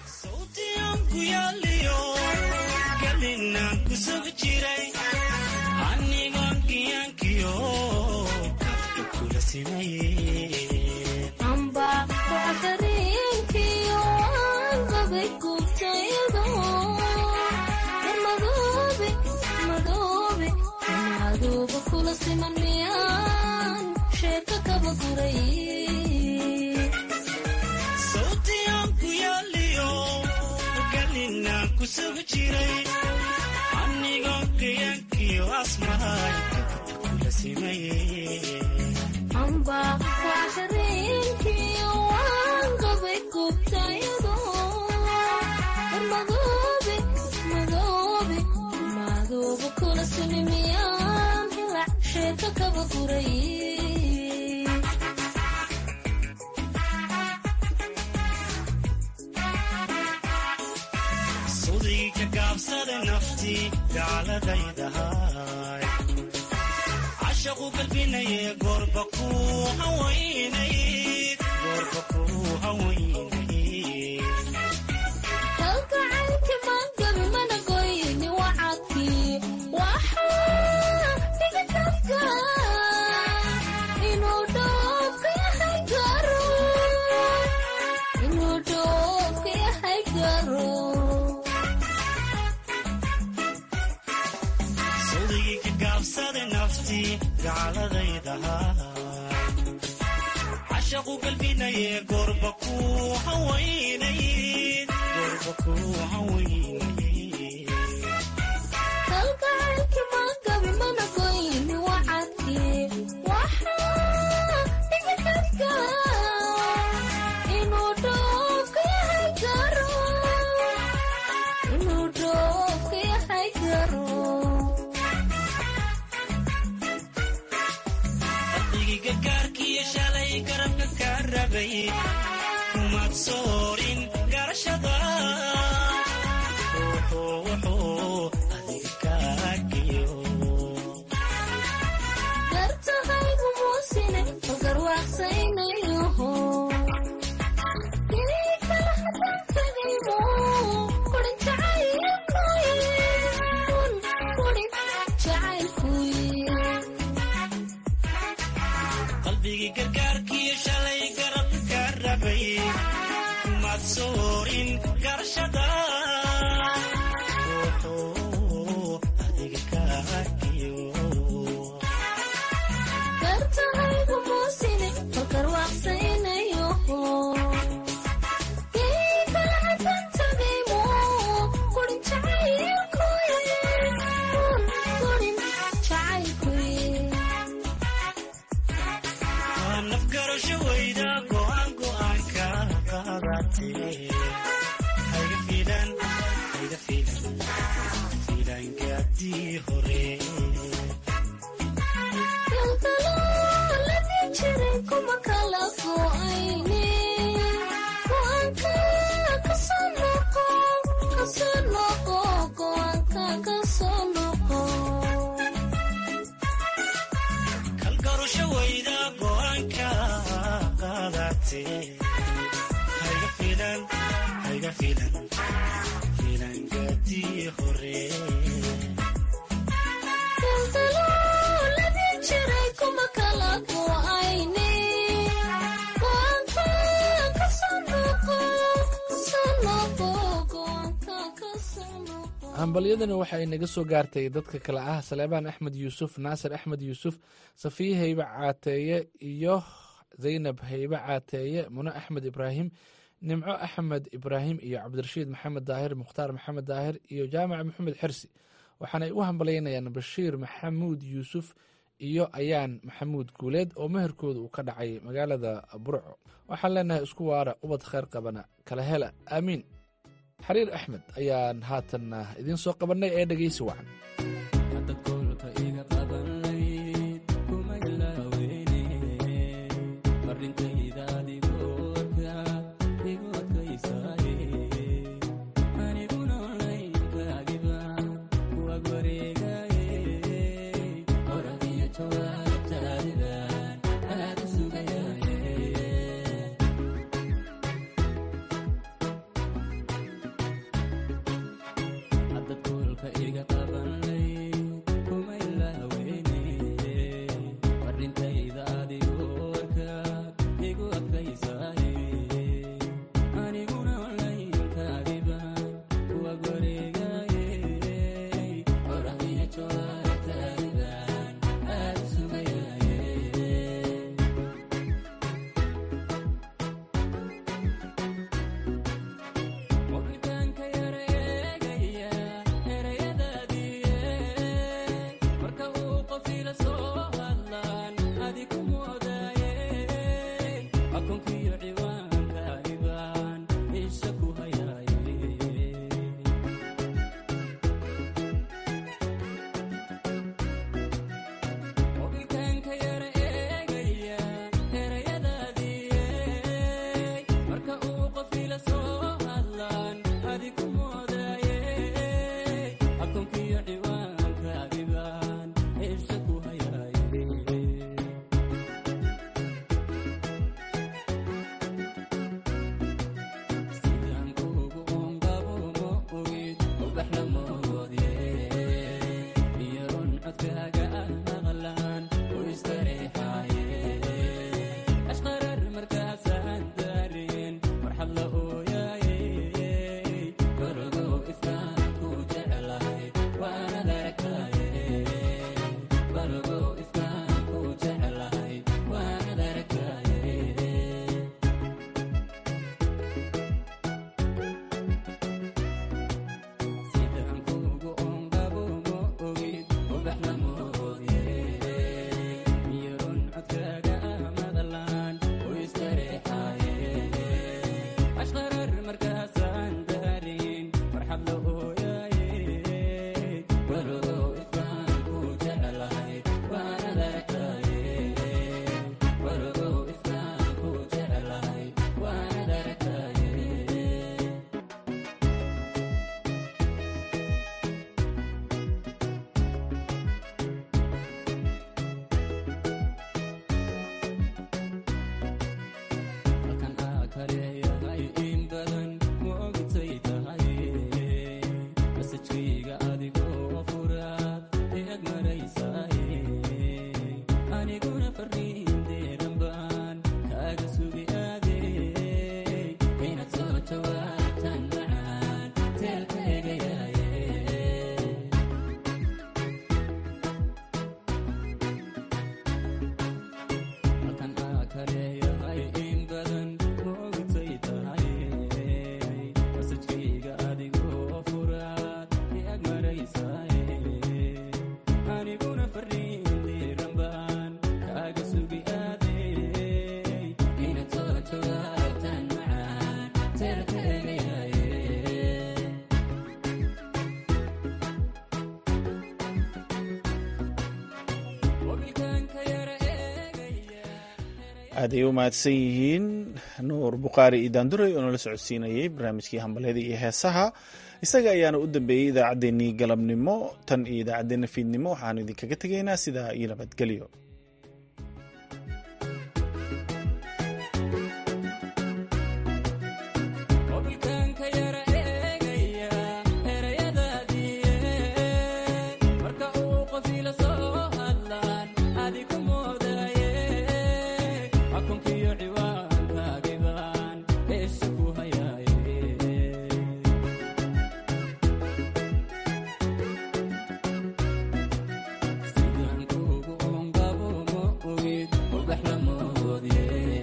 cashaqu galbinaye goorba ku hawaynayd sawdigii ka gaabsada nafti cashaqu galbinaye goorba ku hawaynayd qalbigii gargaarkiyo shalay garabka ka rabay kumaad soorin garashada wuxuu adiga kaagiyo qalbigii gargaarkiyo shalay garabka ka rabay kumaad soorin garashada wuxuu adiga kaagiyo waa nafgarasho weyda go'aan go'aanka qaadatee hayga fiilan hayga fiilan fiilangaadii hore kalgarasho weyda go'aanka qaadatee hayga fiilan hayga fiilan fiilangaadii hore hambalyadani waxa ay naga soo gaartay dadka kale ah saleebaan axmed yuusuf naasir axmed yuusuf safiye haybe caateeye iyo zaynab haybe caateeye mune axmed ibraahim nimco axmed ibraahim iyo cabdirashiid maxamed daahir mukhtaar maxamed daahir iyo jaamac maxamed xirsi waxaanay u hambalyaynayaan bashiir maxamuud yuusuf iyo ayaan maxamuud guuleed oo meherkooda uu ka dhacay magaalada burco waxaan leenahay isku waara ubad kheyr qabana kala hela aamiin xariir axmed ayaan haatanna idiin soo qabannay ee dhegeysi wacan Thank you. aaday u mahadsan yihiin nuur bukhaari iyo daanduray oo nala socodsiinayay barnaamijkii hambalyada iyo heesaha isaga ayaana u dambeeyey idaacaddeenii galabnimo tan iyo idaacaddeenna fiidnimo waxaanu idinkaga tegaynaa sidaa iyo nabadgelyo Sidaan kugu ongabo ma ogid, ubax lama oodye.